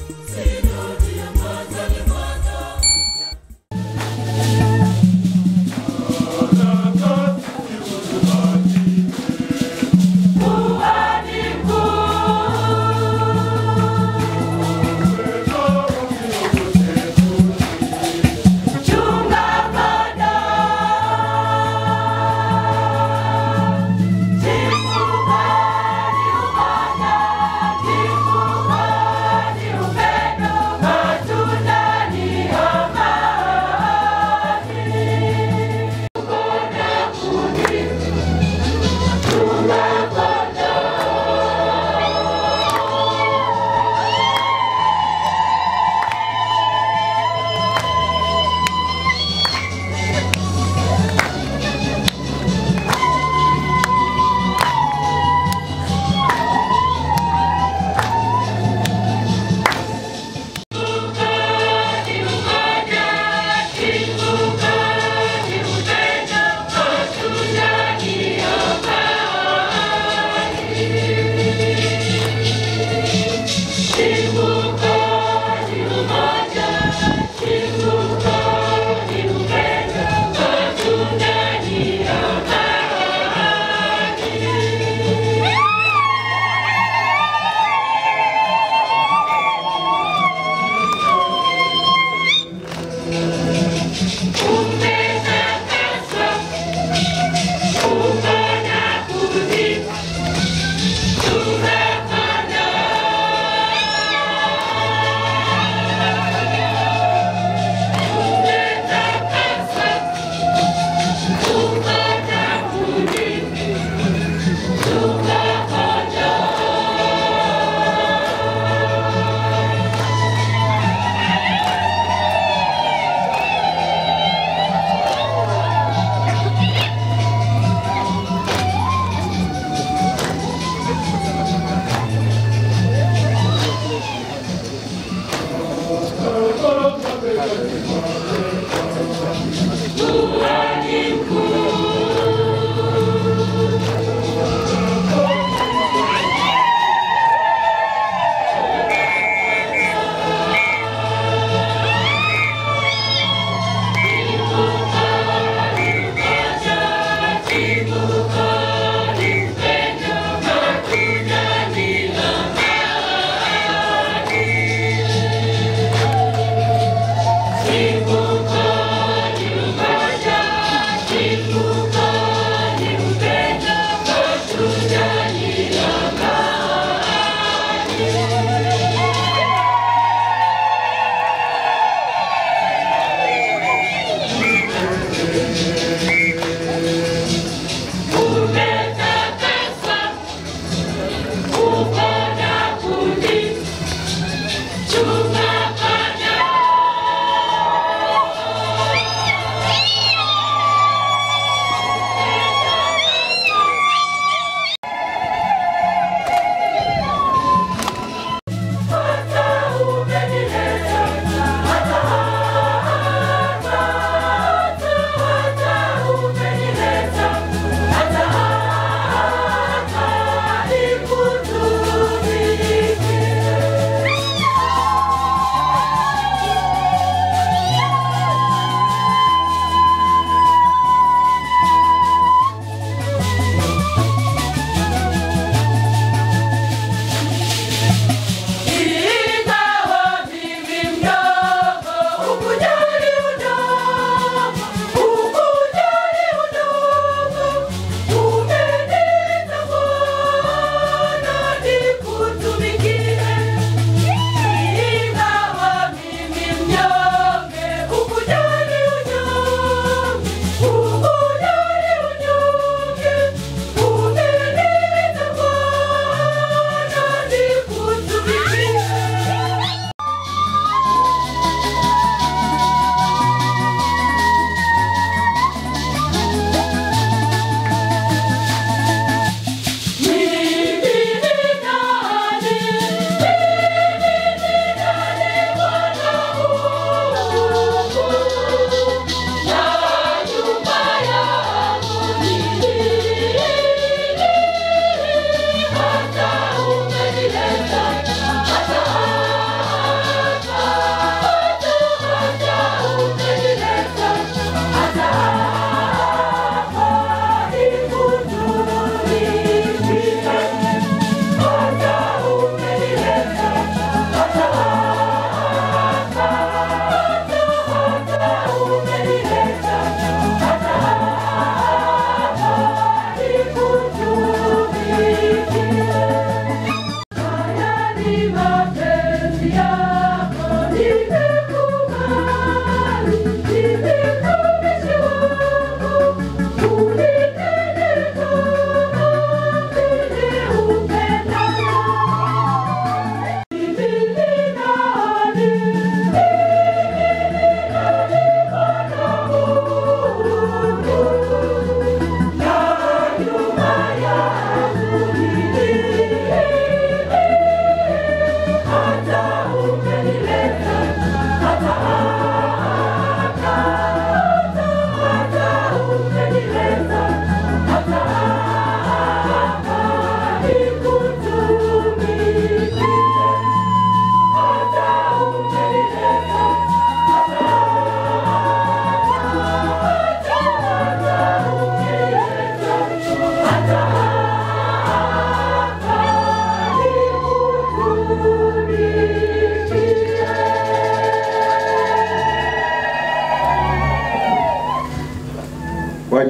Upendo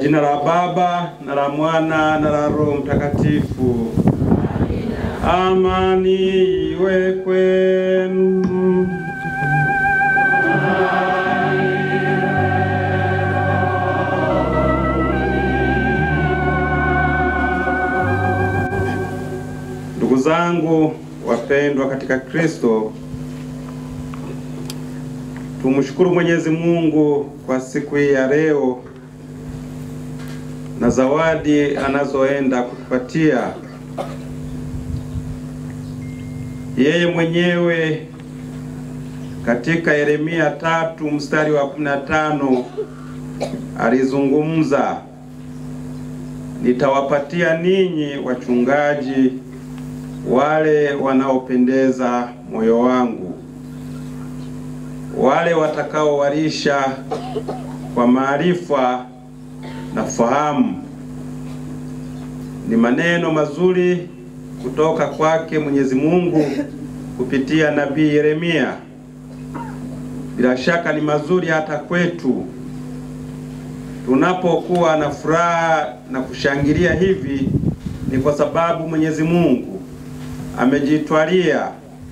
jina la Baba na la Mwana na la Roho Mtakatifu. Amani iwe kwenu. Ndugu zangu wapendwa katika Kristo, tumshukuru Mwenyezi Mungu kwa siku hii ya leo na zawadi anazoenda kutupatia yeye mwenyewe. Katika Yeremia tatu mstari wa 15 alizungumza, nitawapatia ninyi wachungaji wale wanaopendeza moyo wangu, wale watakaowalisha kwa maarifa na fahamu. Ni maneno mazuri kutoka kwake Mwenyezi Mungu kupitia nabii Yeremia. Bila shaka ni mazuri hata kwetu tunapokuwa na furaha na kushangilia hivi, ni kwa sababu Mwenyezi Mungu amejitwalia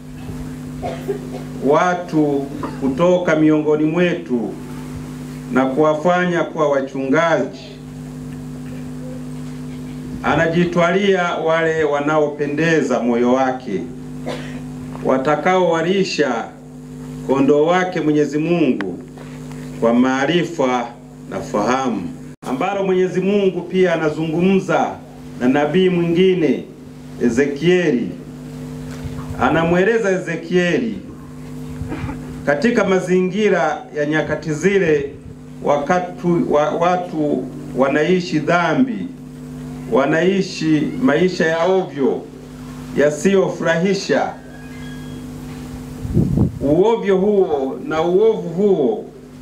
watu kutoka miongoni mwetu na kuwafanya kuwa wachungaji. Anajitwalia wale wanaopendeza moyo wake, watakaowalisha kondoo wake Mwenyezi Mungu kwa maarifa na fahamu, ambalo Mwenyezi Mungu pia anazungumza na nabii mwingine Ezekieli. Anamweleza Ezekieli katika mazingira ya nyakati zile, wakati wa, watu wanaishi dhambi, wanaishi maisha ya ovyo yasiyofurahisha. Uovyo huo na uovu huo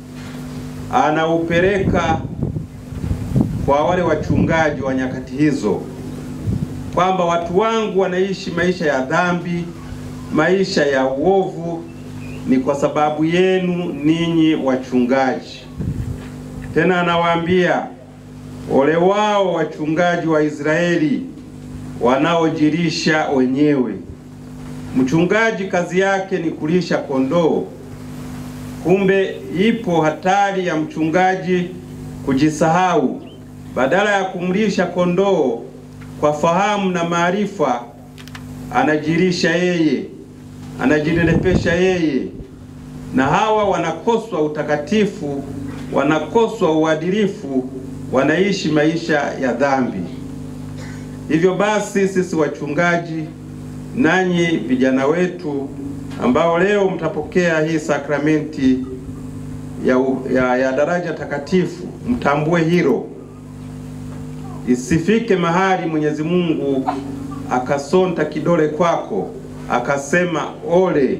anaupeleka kwa wale wachungaji wa nyakati hizo, kwamba watu wangu wanaishi maisha ya dhambi, maisha ya uovu ni kwa sababu yenu ninyi wachungaji. Tena anawaambia ole wao wachungaji wa Israeli wanaojilisha wenyewe. Mchungaji kazi yake ni kulisha kondoo. Kumbe ipo hatari ya mchungaji kujisahau, badala ya kumlisha kondoo kwa fahamu na maarifa, anajilisha yeye, anajinenepesha yeye, na hawa wanakoswa utakatifu, wanakoswa uadilifu, wanaishi maisha ya dhambi. Hivyo basi, sisi wachungaji, nanyi vijana wetu ambao leo mtapokea hii sakramenti ya, ya, ya daraja takatifu, mtambue hilo, isifike mahali Mwenyezi Mungu akasonta kidole kwako akasema ole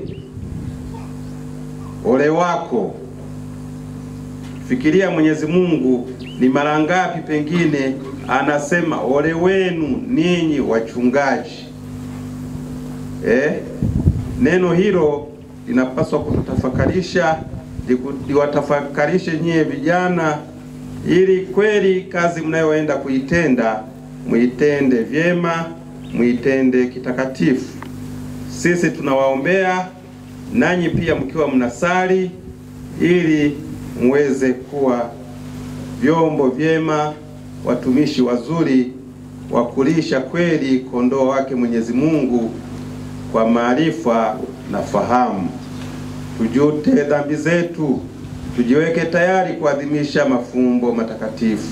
ole wako. Fikiria Mwenyezi Mungu ni mara ngapi pengine anasema ole wenu ninyi wachungaji eh? Neno hilo linapaswa kututafakarisha, liwatafakarishe nyie vijana, ili kweli kazi mnayoenda kuitenda muitende vyema, muitende kitakatifu. Sisi tunawaombea nanyi pia mkiwa mnasali, ili muweze kuwa vyombo vyema, watumishi wazuri wa kulisha kweli kondoo wake Mwenyezi Mungu kwa maarifa na fahamu. Tujute dhambi zetu, tujiweke tayari kuadhimisha mafumbo matakatifu.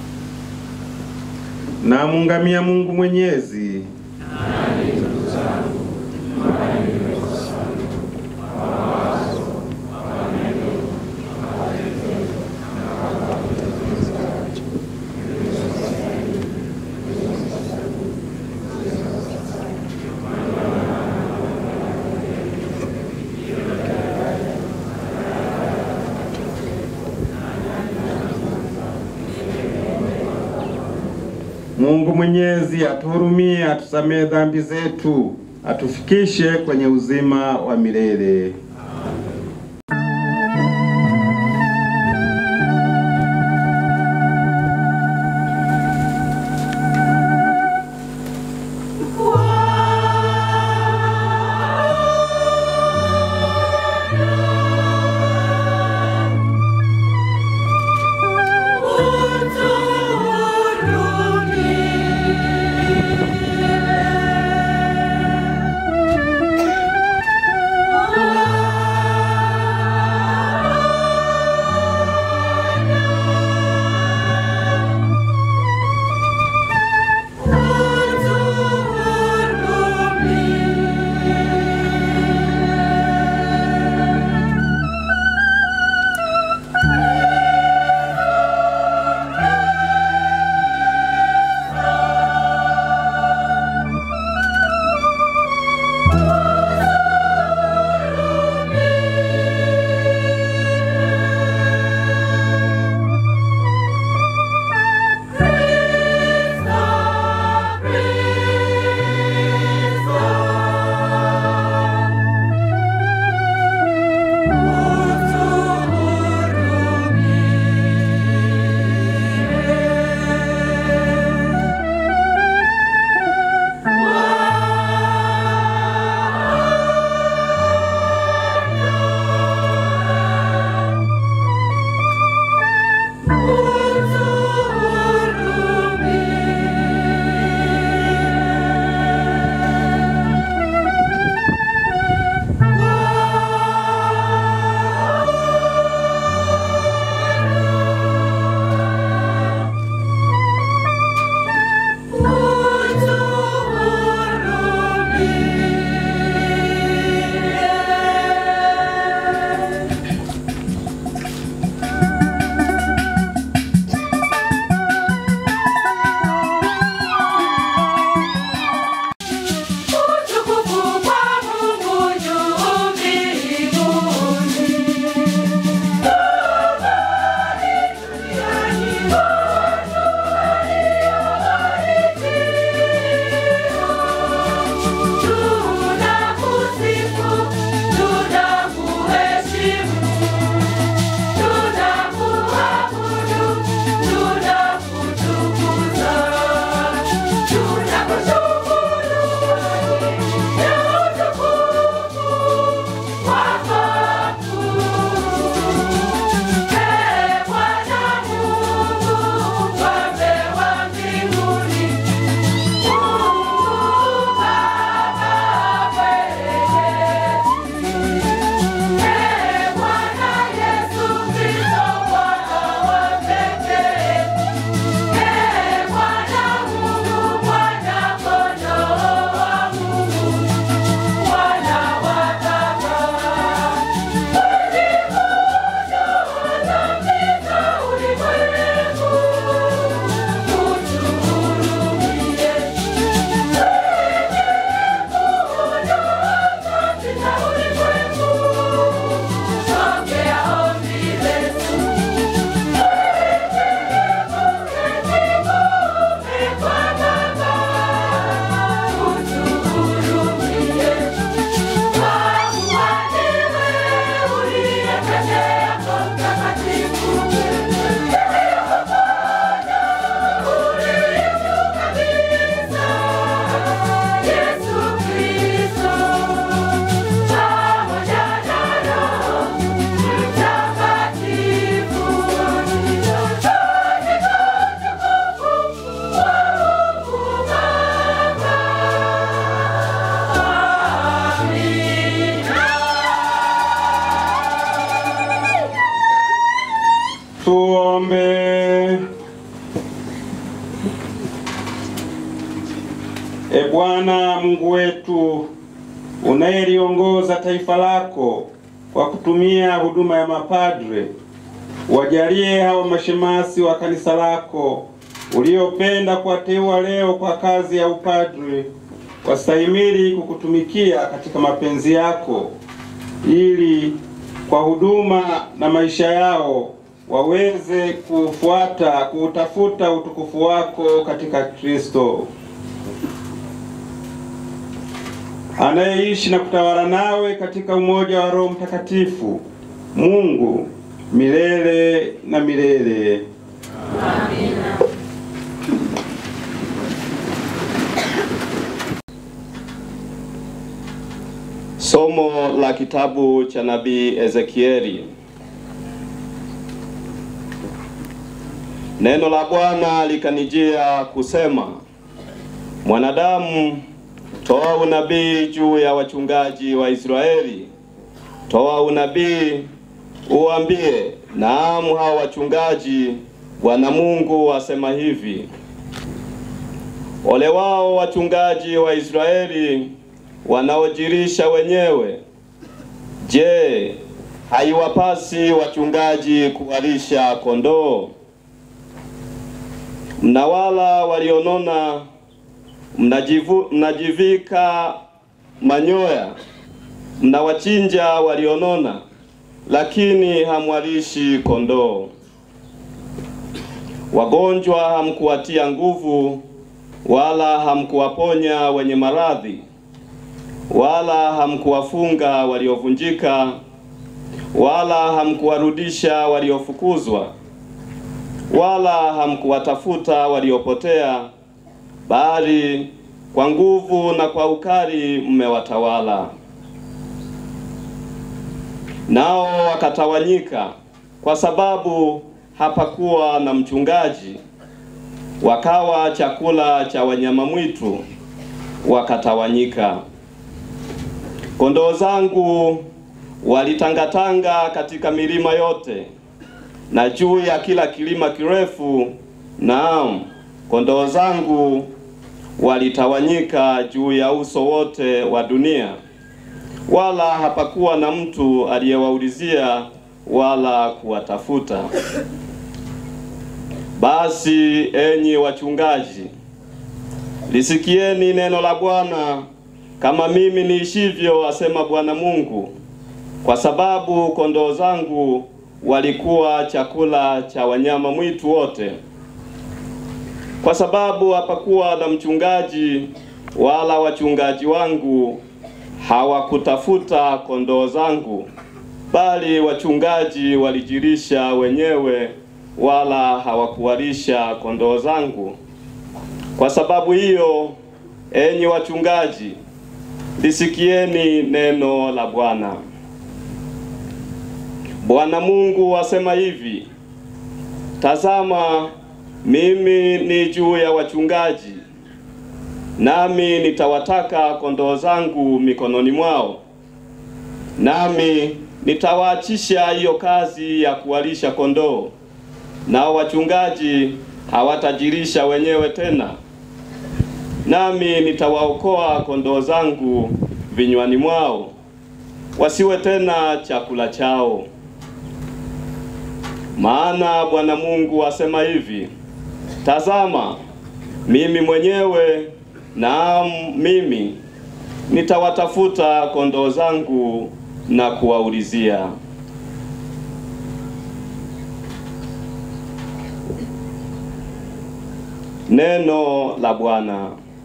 Na mungamia Mungu Mwenyezi. Mungu Mwenyezi atuhurumie, atusamehe dhambi zetu, atufikishe kwenye uzima wa milele. Tuombe. E Bwana Mungu wetu, unayeliongoza taifa lako kwa kutumia huduma ya mapadre, wajalie hawa mashemasi wa kanisa lako uliopenda kuwateua leo kwa kazi ya upadre, wastahimili kukutumikia katika mapenzi yako, ili kwa huduma na maisha yao waweze kufuata kuutafuta utukufu wako katika Kristo anayeishi na kutawala nawe katika umoja wa Roho Mtakatifu, Mungu milele na milele. Amina. Somo la kitabu cha nabii Ezekieli. Neno la Bwana likanijia kusema, mwanadamu, toa unabii juu ya wachungaji wa Israeli. Toa unabii uambie, naam, hao wachungaji, Bwana Mungu asema hivi: ole wao wachungaji wa Israeli wanaojirisha wenyewe. Je, haiwapasi wachungaji kuwalisha kondoo? Mnawala walionona, mnajivu, mnajivika manyoya, mnawachinja walionona, lakini hamwalishi kondoo. Wagonjwa hamkuwatia nguvu, wala hamkuwaponya wenye maradhi wala hamkuwafunga waliovunjika, wala hamkuwarudisha waliofukuzwa, wala hamkuwatafuta waliopotea, bali kwa nguvu na kwa ukali mmewatawala. Nao wakatawanyika, kwa sababu hapakuwa na mchungaji, wakawa chakula cha wanyama mwitu, wakatawanyika. Kondoo zangu walitangatanga katika milima yote na juu ya kila kilima kirefu, naam, kondoo zangu walitawanyika juu ya uso wote wa dunia, wala hapakuwa na mtu aliyewaulizia wala kuwatafuta. Basi enyi wachungaji, lisikieni neno la Bwana kama mimi niishivyo, asema Bwana Mungu, kwa sababu kondoo zangu walikuwa chakula cha wanyama mwitu wote, kwa sababu hapakuwa na mchungaji, wala wachungaji wangu hawakutafuta kondoo zangu, bali wachungaji walijirisha wenyewe, wala hawakuwalisha kondoo zangu. Kwa sababu hiyo, enyi wachungaji, lisikieni neno la Bwana. Bwana Mungu asema hivi: Tazama, mimi ni juu ya wachungaji, nami nitawataka kondoo zangu mikononi mwao, nami nitawaachisha hiyo kazi ya kuwalisha kondoo, nao wachungaji hawatajirisha wenyewe tena nami nitawaokoa kondoo zangu vinywani mwao, wasiwe tena chakula chao. Maana Bwana Mungu asema hivi: Tazama, mimi mwenyewe, naam, mimi nitawatafuta kondoo zangu na kuwaulizia. Neno la Bwana.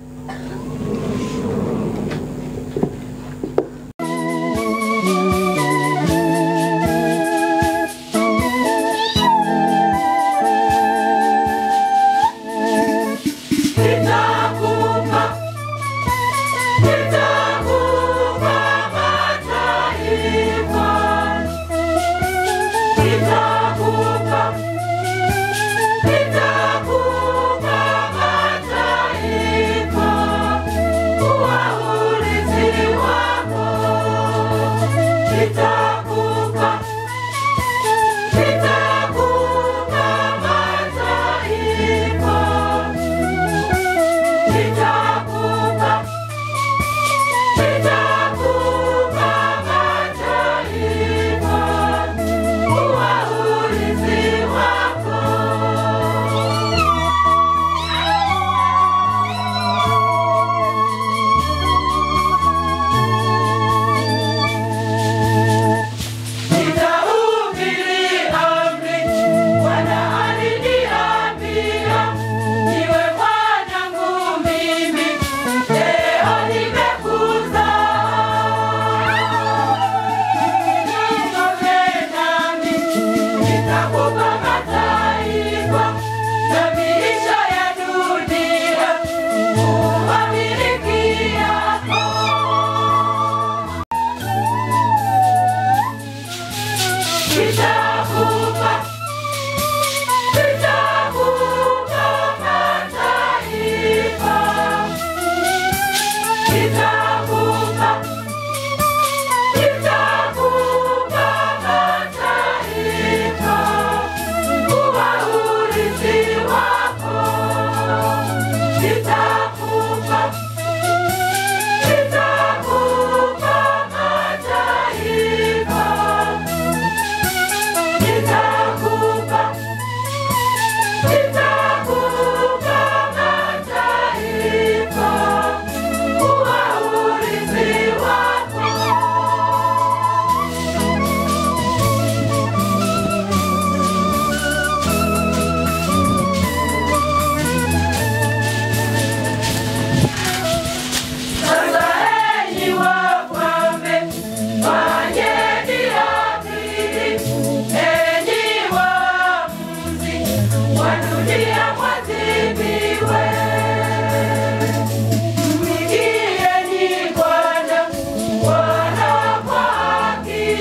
Nitakupa, nitakupa mataifa. Nitakupa, nitakupa mataifa.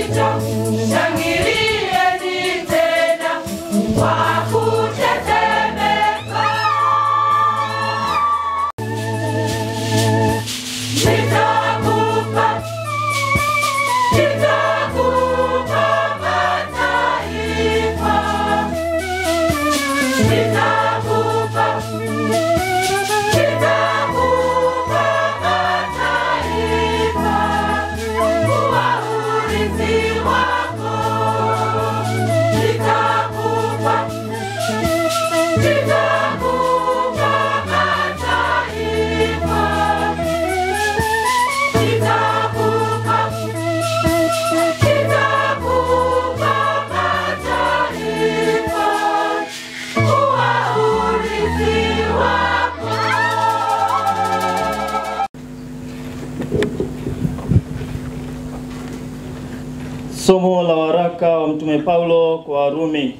Shangilieni tena kwa kutetemeka. Nitakupa, nitakupa mataifa. Nitakupa, nitakupa mataifa kuwa urithi wako. Nitakupa, nitakupa mataifa. Nitakupa, nitakupa mataifa kuwa urithi wako. Somo la waraka wa Mtume Paulo kwa Warumi.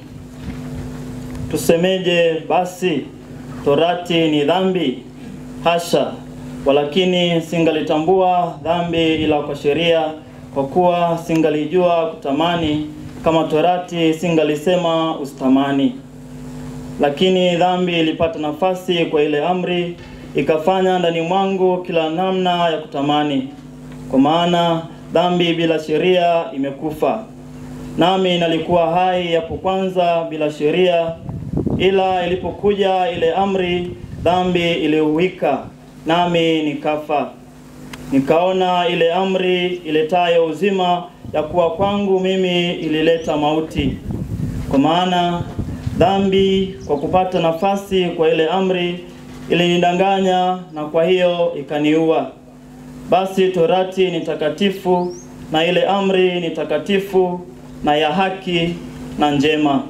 Tusemeje basi? Torati ni dhambi? Hasha! Walakini singalitambua dhambi ila kwa sheria, kwa kuwa singalijua kutamani, kama torati singalisema usitamani. Lakini dhambi ilipata nafasi kwa ile amri, ikafanya ndani mwangu kila namna ya kutamani. Kwa maana dhambi bila sheria imekufa. Nami nalikuwa hai hapo kwanza bila sheria, ila ilipokuja ile amri, dhambi iliuwika, nami nikafa. Nikaona ile amri iletayo uzima, ya kuwa kwangu mimi ilileta mauti. Kwa maana dhambi kwa kupata nafasi kwa ile amri ilinidanganya, na kwa hiyo ikaniua. Basi torati ni takatifu na ile amri ni takatifu na ya haki na njema.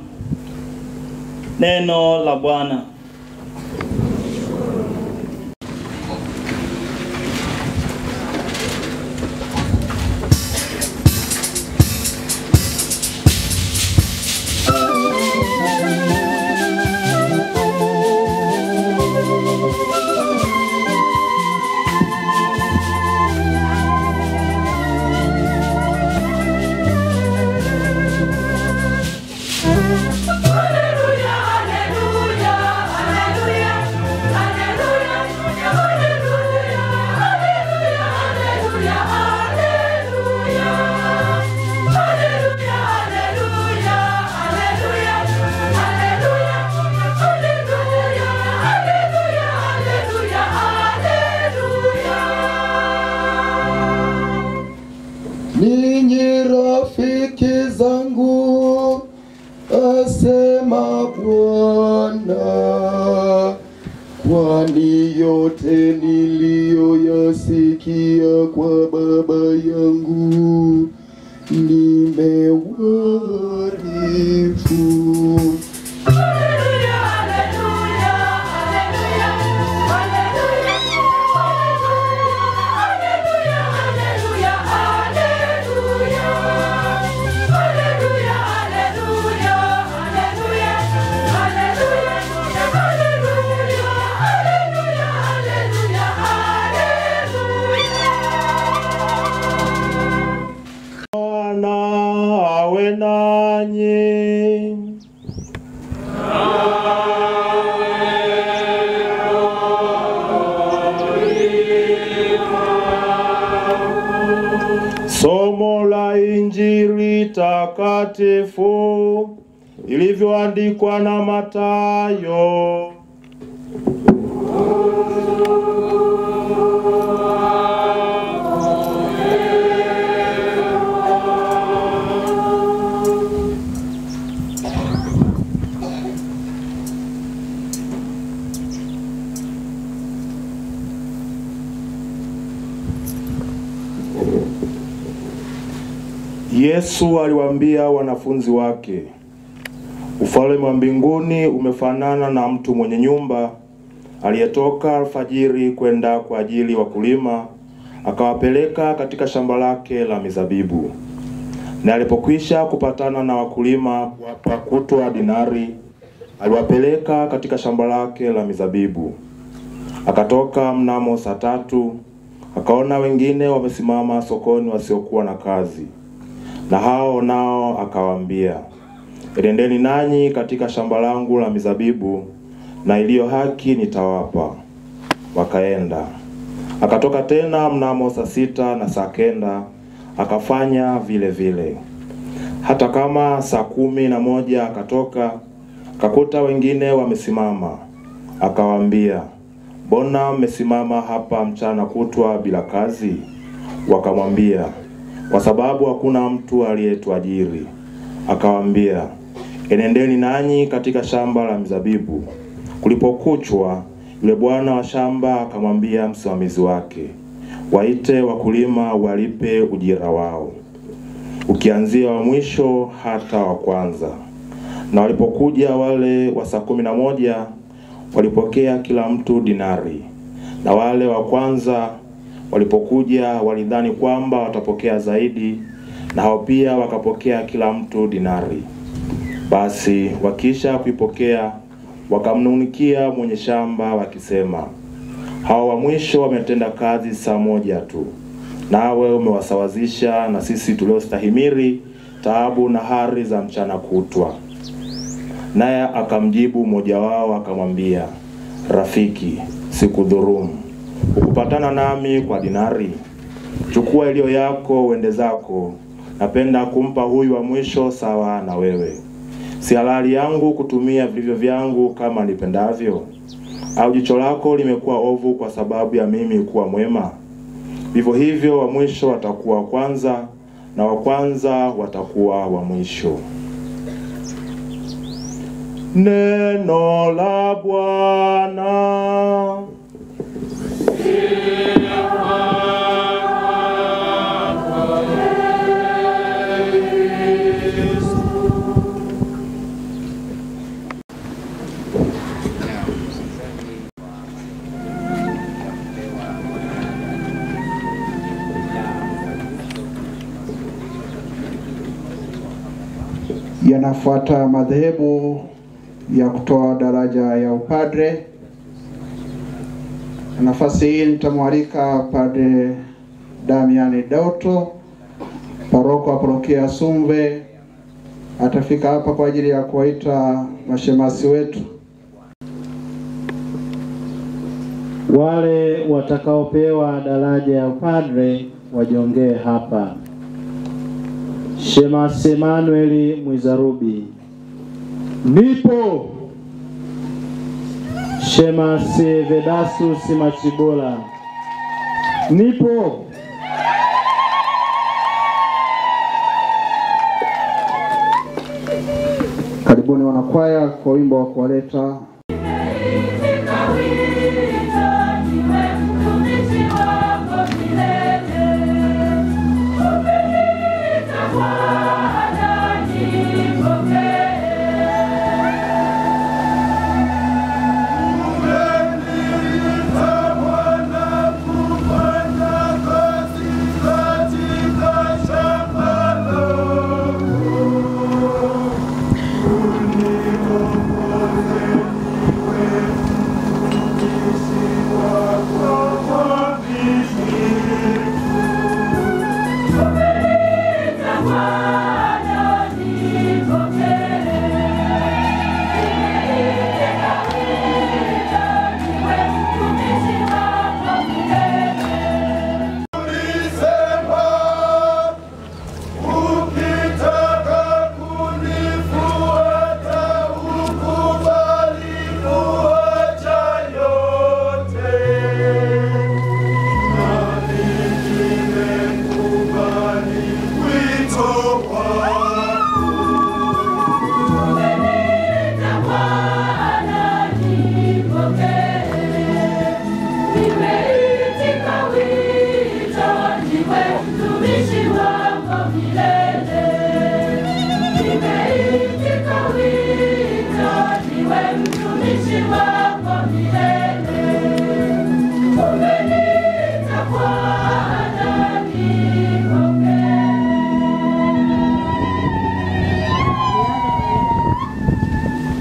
Neno la Bwana. Haleluya, haleluya, haleluya, haleluya, haleluya, haleluya, haleluya, haleluya. Haleluya, haleluya, haleluya, haleluya, haleluya, haleluya, haleluya, haleluya. Ninyi rafiki zangu, asema Bwana, kwani yote niliyoyasikia kwa Baba yangu nimewarifu. Haleluya, haleluya, haleluya, haleluya, haleluya, haleluya, haleluya. Haleluya, haleluya, haleluya, haleluya, haleluya, haleluya, haleluya, haleluya. Bwana awe nanyi. Somo la Injili takatifu ilivyoandikwa na Mathayo. Yesu aliwaambia wanafunzi wake, ufalme wa mbinguni umefanana na mtu mwenye nyumba aliyetoka alfajiri kwenda kwa ajili wa kulima, akawapeleka katika shamba lake la mizabibu. Na alipokwisha kupatana na wakulima kuwapa kutwa dinari, aliwapeleka katika shamba lake la mizabibu. Akatoka mnamo saa tatu, akaona wengine wamesimama sokoni wasiokuwa na kazi Na hao nao akawaambia, enendeni nanyi katika shamba langu la mizabibu, na iliyo haki nitawapa. Wakaenda. Akatoka tena mnamo saa sita na saa kenda akafanya vile vile. Hata kama saa kumi na moja akatoka akakuta wengine wamesimama, akawaambia, mbona mmesimama hapa mchana kutwa bila kazi? Wakamwambia, kwa sababu hakuna mtu aliyetuajiri. Akawaambia, enendeni nanyi katika shamba la mizabibu. Kulipokuchwa, yule bwana wa shamba akamwambia msimamizi wake, waite wakulima walipe ujira wao, ukianzia wa mwisho hata wa kwanza. Na walipokuja wale wa saa kumi na moja walipokea kila mtu dinari, na wale wa kwanza walipokuja walidhani kwamba watapokea zaidi, na hao pia wakapokea kila mtu dinari. Basi wakisha kuipokea wakamnung'unikia mwenye shamba wakisema, hao wa mwisho wametenda kazi saa moja tu, nawe umewasawazisha na sisi tuliostahimili taabu na hari za mchana kutwa. Naye akamjibu mmoja wao akamwambia, rafiki, sikudhurumu, ukupatana nami kwa dinari? Chukua iliyo yako uende zako. Napenda kumpa huyu wa mwisho sawa na wewe. Si halali yangu kutumia vilivyo vyangu kama nipendavyo? Au jicho lako limekuwa ovu kwa sababu ya mimi kuwa mwema? Vivyo hivyo wa mwisho watakuwa wa kwanza, na wa kwanza watakuwa wa mwisho. Neno la Bwana. Yanafuata madhehebu ya kutoa daraja ya upadre. Nafasi hii nitamwalika Padre Damiani Doto, paroko wa parokia Sumve, atafika hapa kwa ajili ya kuwaita mashemasi wetu. Wale watakaopewa daraja ya upadre wajongee hapa. Shemasi Emmanuel Mwizarubi. Nipo. Shemasi Vedasus Machibola. Nipo. Karibuni wanakwaya kwa wimbo wa kuwaleta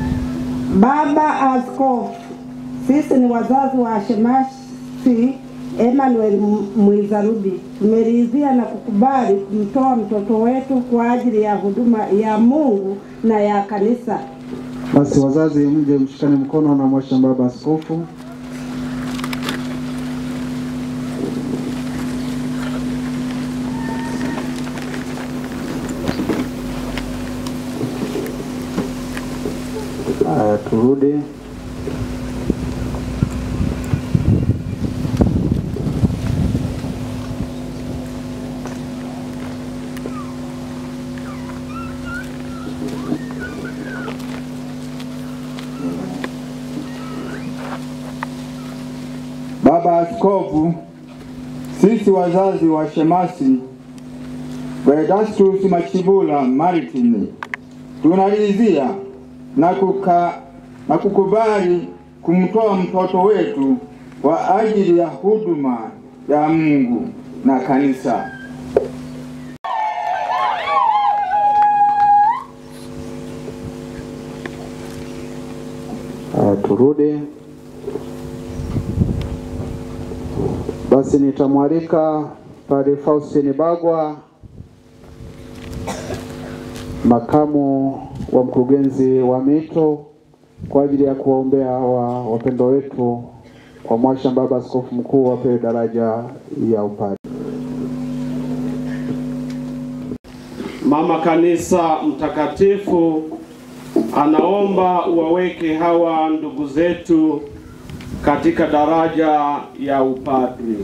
Baba Askofu, sisi ni wazazi wa shemasi Emmanuel M- Mwizarudi, tumeridhia na kukubali kumtoa mtoto wetu kwa ajili ya huduma ya Mungu na ya kanisa. Basi wazazi, mje mshikane mkono na Mhashamu Baba Askofu. Haya, turudi. Baba Askofu, sisi wazazi wa shemasi Vedastus Machibula Martin tunaridhia na, kuka, na kukubali kumtoa mtoto wetu kwa ajili ya huduma ya Mungu na kanisa. Haya, turudi. Basi nitamwalika Padre Faustin Bagwa, makamu wa mkurugenzi wa mito, kwa ajili ya kuwaombea hawa wapendwa wetu kwa Mhashamu Baba Askofu Mkuu wapewe daraja ya upadre. Mama Kanisa Mtakatifu anaomba uwaweke hawa ndugu zetu katika daraja ya upadri.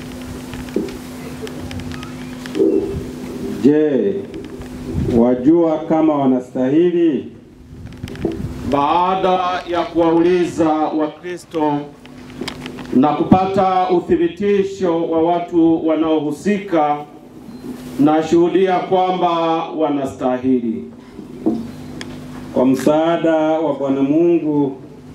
Je, wajua kama wanastahili? Baada ya kuwauliza Wakristo na kupata uthibitisho wa watu wanaohusika, nashuhudia kwamba wanastahili. Kwa msaada wa Bwana Mungu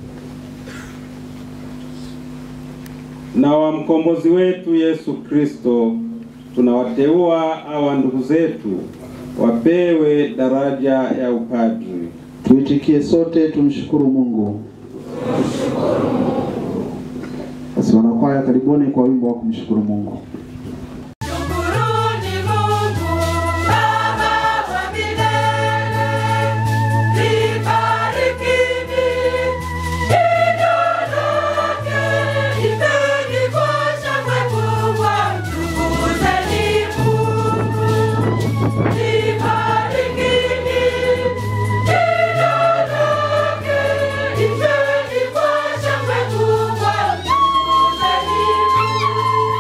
na wa mkombozi wetu Yesu Kristo, tunawateua hawa ndugu zetu wapewe daraja ya upadri. Tuitikie sote, tumshukuru Mungu. Basi wanakwaya, karibuni kwa wimbo wa kumshukuru Mungu. Shukuruni Mungu Baba wa milele, libarikini jina lake, ipeni kwa shangwe kubwa, mtukuzeni Mungu. Libarikini jina lake, ipeni kwa shangwe kubwa, mtukuzeni Mungu.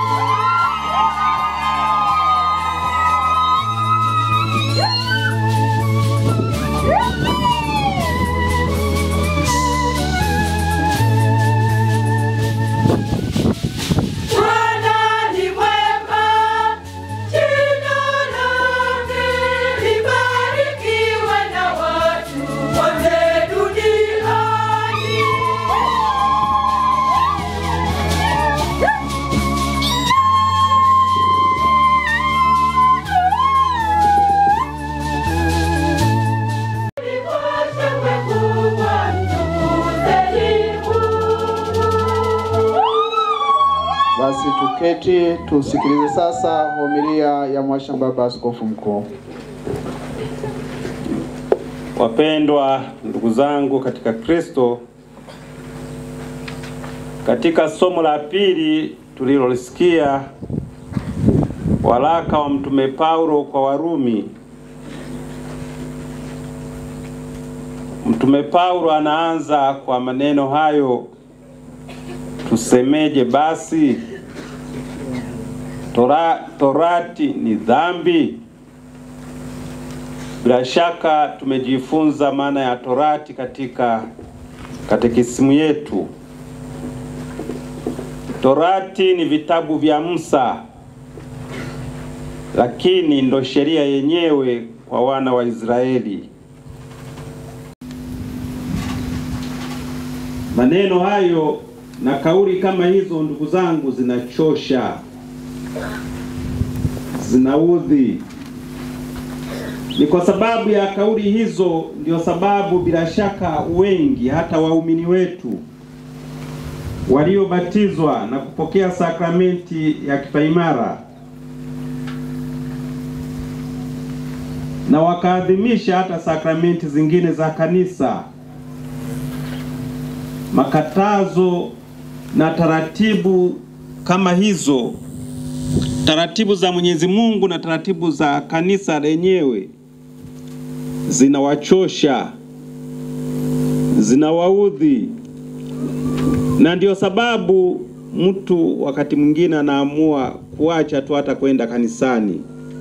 Bwana ni mwema, jina lake libarikiwe na watu wote duniani. Shangwe kubwa, mtukuzeni Mungu. Basi tuketi tusikilize sasa homilia ya Mhashamu Baba Askofu Mkuu. Wapendwa ndugu zangu katika Kristo, katika somo la pili tulilolisikia, waraka wa Mtume Paulo kwa Warumi, Mtume Paulo anaanza kwa maneno hayo, tusemeje basi? Tora, torati ni dhambi? Bila shaka tumejifunza maana ya torati katika katekisimu yetu. Torati ni vitabu vya Musa, lakini ndo sheria yenyewe kwa wana wa Israeli. Maneno hayo na kauli kama hizo, ndugu zangu, zinachosha, zinaudhi. Ni kwa sababu ya kauli hizo ndio sababu bila shaka wengi hata waumini wetu waliobatizwa na kupokea sakramenti ya kipaimara na wakaadhimisha hata sakramenti zingine za kanisa. Makatazo na taratibu kama hizo, taratibu za Mwenyezi Mungu na taratibu za kanisa lenyewe zinawachosha, zinawaudhi, na ndio sababu mtu wakati mwingine anaamua kuacha tu hata kwenda kanisani.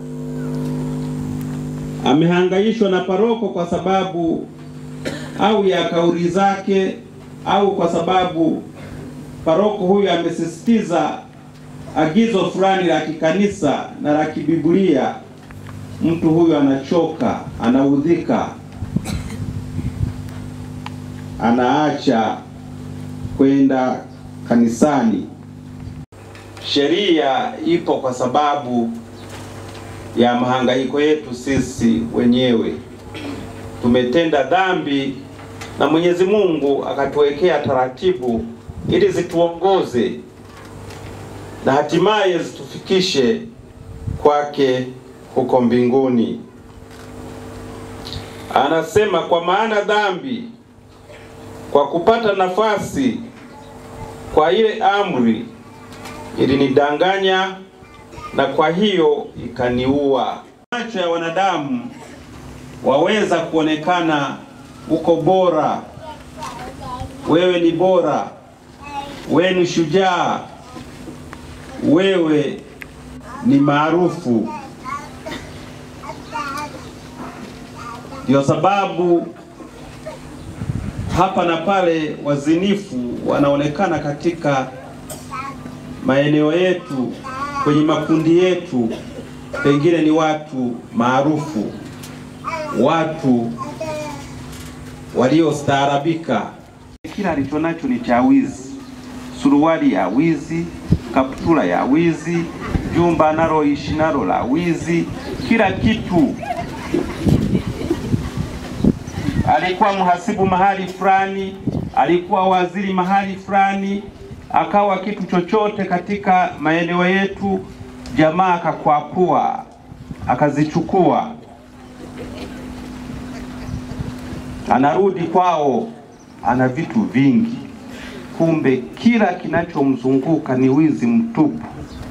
Amehangaishwa na paroko kwa sababu au ya kauli zake au kwa sababu paroko huyu amesisitiza agizo fulani la kikanisa na la kibiblia, mtu huyu anachoka, anaudhika, anaacha kwenda kanisani. Sheria ipo kwa sababu ya mahangaiko yetu sisi wenyewe. Tumetenda dhambi na Mwenyezi Mungu akatuwekea taratibu ili zituongoze na hatimaye zitufikishe kwake huko mbinguni. Anasema, kwa maana dhambi kwa kupata nafasi kwa ile amri ilinidanganya na kwa hiyo ikaniua. Macho ya wanadamu waweza kuonekana uko bora, wewe ni bora, wewe ni shujaa, wewe ni maarufu. Ndio sababu hapa na pale wazinifu wanaonekana katika maeneo yetu, kwenye makundi yetu, pengine ni watu maarufu, watu waliostaarabika. Kila alicho nacho ni cha wizi, suruali ya wizi, kaptula ya wizi, jumba analoishi nalo la wizi, kila kitu. Alikuwa mhasibu mahali fulani, alikuwa waziri mahali fulani, akawa kitu chochote katika maeneo yetu, jamaa akakwapua, akazichukua, anarudi kwao, ana vitu vingi, kumbe kila kinachomzunguka ni wizi mtupu.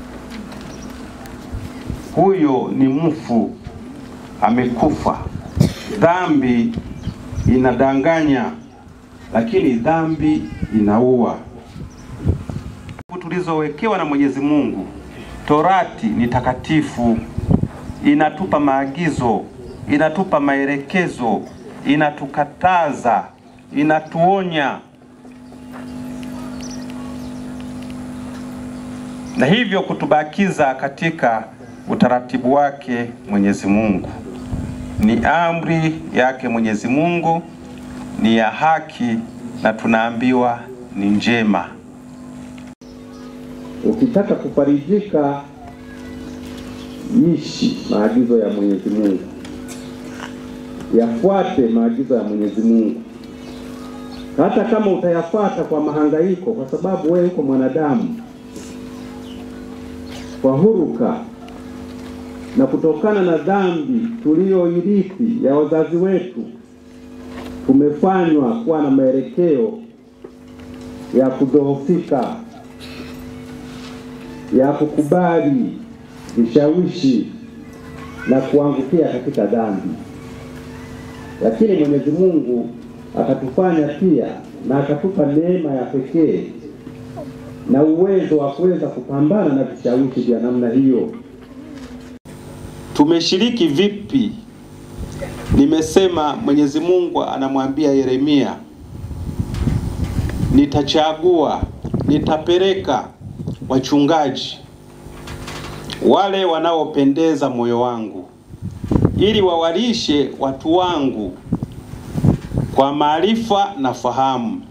Huyo ni mfu, amekufa. Dhambi inadanganya, lakini dhambi inaua. Tulizowekewa na Mwenyezi Mungu, Torati ni takatifu, inatupa maagizo, inatupa maelekezo, inatukataza, inatuonya, na hivyo kutubakiza katika utaratibu wake Mwenyezi Mungu. Ni amri yake Mwenyezi Mungu, ni ya haki na tunaambiwa ni njema. Ukitaka kufarijika, ishi maagizo ya Mwenyezi Mungu, yafuate maagizo ya Mwenyezi Mungu, hata kama utayafuata kwa mahangaiko, kwa sababu wewe uko mwanadamu, kwa huruka na kutokana na dhambi tuliyoirithi ya wazazi wetu, tumefanywa kuwa na maelekeo ya kudhoofika, ya kukubali vishawishi na kuangukia katika dhambi. Lakini Mwenyezi Mungu akatufanya pia na akatupa neema ya pekee na uwezo wa kuweza kupambana na vishawishi vya namna hiyo. Tumeshiriki vipi? Nimesema Mwenyezi Mungu anamwambia Yeremia, nitachagua, nitapeleka wachungaji wale wanaopendeza moyo wangu, ili wawalishe watu wangu kwa maarifa na fahamu.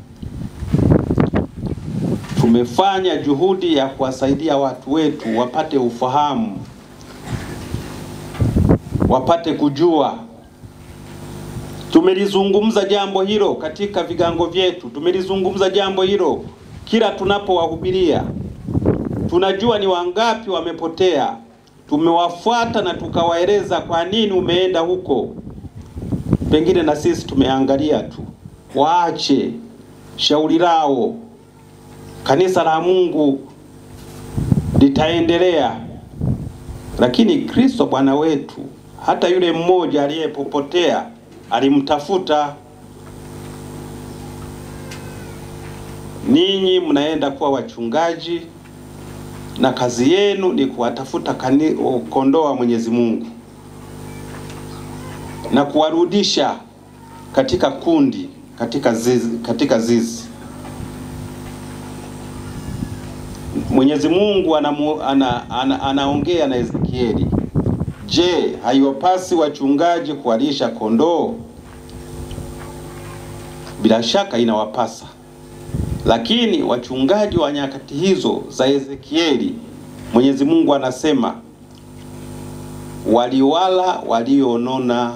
Tumefanya juhudi ya kuwasaidia watu wetu wapate ufahamu wapate kujua. Tumelizungumza jambo hilo katika vigango vyetu, tumelizungumza jambo hilo kila tunapowahubiria tunajua ni wangapi wamepotea. Tumewafuata na tukawaeleza kwa nini umeenda huko. Pengine na sisi tumeangalia tu, waache shauri lao. Kanisa la Mungu litaendelea, lakini Kristo Bwana wetu, hata yule mmoja aliyepopotea alimtafuta. Ninyi mnaenda kuwa wachungaji na kazi yenu ni kuwatafuta kani- kondoo wa Mwenyezi Mungu na kuwarudisha katika kundi, katika zizi, katika zizi. Mwenyezi Mungu anamu, ana, ana, anaongea na Ezekieli, je, haiwapasi wachungaji kuwalisha kondoo? Bila shaka inawapasa lakini wachungaji wa nyakati hizo za Ezekieli, Mwenyezi Mungu anasema waliwala walionona,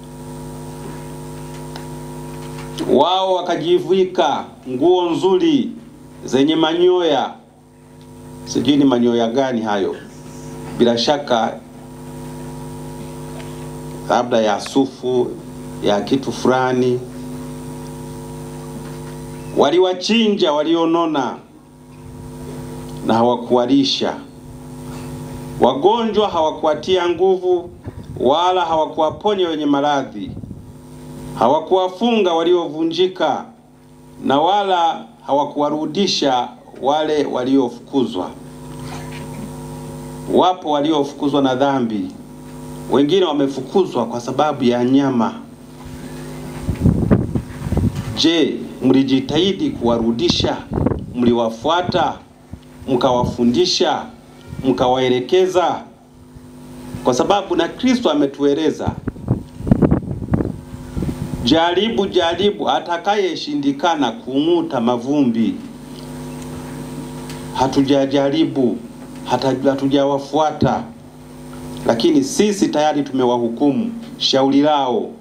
wao wakajivika nguo nzuri zenye manyoya. Sijui ni manyoya gani hayo, bila shaka labda ya sufu ya kitu fulani waliwachinja walionona na hawakuwalisha. Wagonjwa hawakuwatia nguvu, wala hawakuwaponya wenye maradhi. Hawakuwafunga waliovunjika, na wala hawakuwarudisha wale waliofukuzwa. Wapo waliofukuzwa na dhambi, wengine wamefukuzwa kwa sababu ya nyama. Je, mlijitahidi kuwarudisha? Mliwafuata, mkawafundisha, mkawaelekeza? Kwa sababu na Kristo ametueleza, jaribu jaribu, atakayeshindikana kung'uta mavumbi. Hatujajaribu, hata- hatujawafuata, lakini sisi tayari tumewahukumu shauri lao.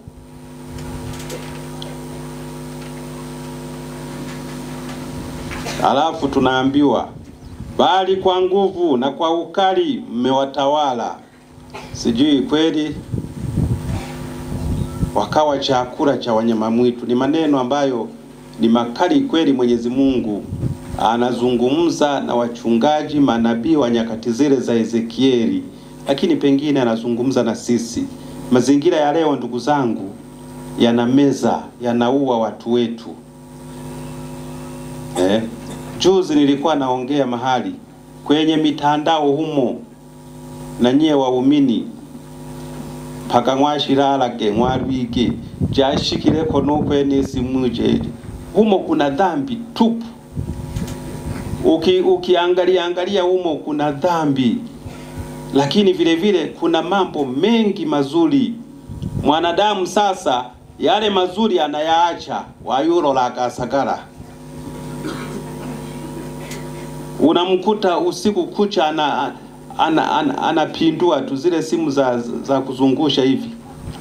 Alafu tunaambiwa bali kwa nguvu na kwa ukali mmewatawala. Sijui kweli wakawa chakula cha wanyama mwitu. Ni maneno ambayo ni makali kweli. Mwenyezi Mungu anazungumza na wachungaji manabii wa nyakati zile za Ezekieli, lakini pengine anazungumza na sisi. Mazingira ya leo, ndugu zangu, yanameza, yanaua watu wetu eh. Juzi nilikuwa naongea mahali kwenye mitandao humo, na nyie waumini paka mwashiralage mwalwike jashikileko nokwenesi muje humo kuna dhambi tupu. Uki, ukiangalia angalia humo kuna dhambi, lakini vile vile kuna mambo mengi mazuri. Mwanadamu sasa yale mazuri anayaacha wayulola gasagara unamkuta usiku kucha ana ana, ana, anapindua tu zile simu za, za kuzungusha hivi.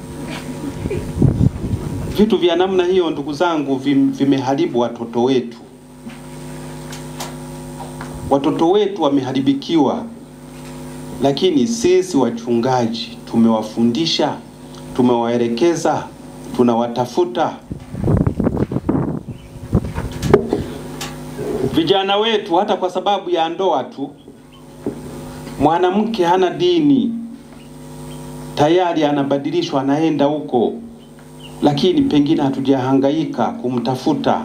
Vitu vya namna hiyo, ndugu zangu, vim, vimeharibu watoto wetu. Watoto wetu wameharibikiwa, lakini sisi wachungaji tumewafundisha, tumewaelekeza, tunawatafuta vijana wetu, hata kwa sababu ya ndoa tu. Mwanamke hana dini, tayari anabadilishwa, anaenda huko, lakini pengine hatujahangaika kumtafuta.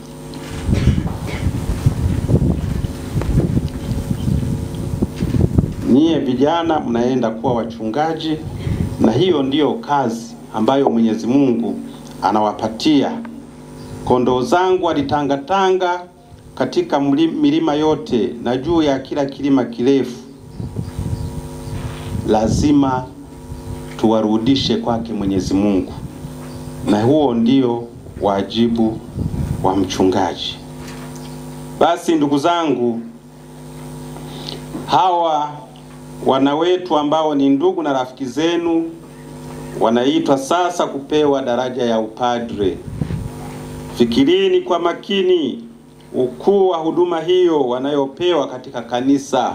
Nyie vijana mnaenda kuwa wachungaji, na hiyo ndiyo kazi ambayo Mwenyezi Mungu anawapatia. Kondoo zangu walitangatanga katika mli- milima yote na juu ya kila kilima kirefu. Lazima tuwarudishe kwake Mwenyezi Mungu, na huo ndio wajibu wa mchungaji. Basi ndugu zangu, hawa wana wetu ambao ni ndugu na rafiki zenu wanaitwa sasa kupewa daraja ya upadre. Fikirini kwa makini ukuu wa huduma hiyo wanayopewa katika kanisa.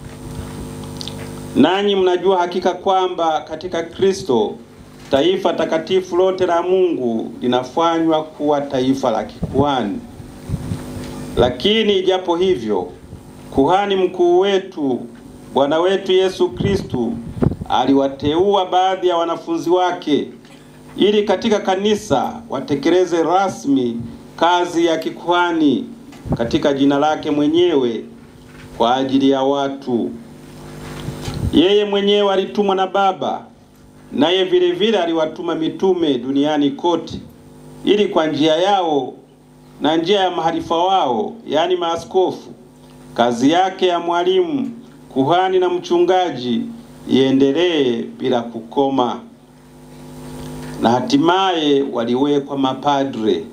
Nanyi mnajua hakika kwamba katika Kristo taifa takatifu lote la Mungu linafanywa kuwa taifa la kikuhani. Lakini ijapo hivyo, kuhani mkuu wetu Bwana wetu Yesu Kristu aliwateua baadhi ya wanafunzi wake ili katika kanisa watekeleze rasmi kazi ya kikuhani katika jina lake mwenyewe kwa ajili ya watu. Yeye mwenyewe alitumwa na Baba, naye vile vile aliwatuma mitume duniani kote, ili kwa njia yao na njia ya maharifa wao, yaani maaskofu, kazi yake ya mwalimu, kuhani na mchungaji iendelee bila kukoma, na hatimaye waliwekwa mapadre,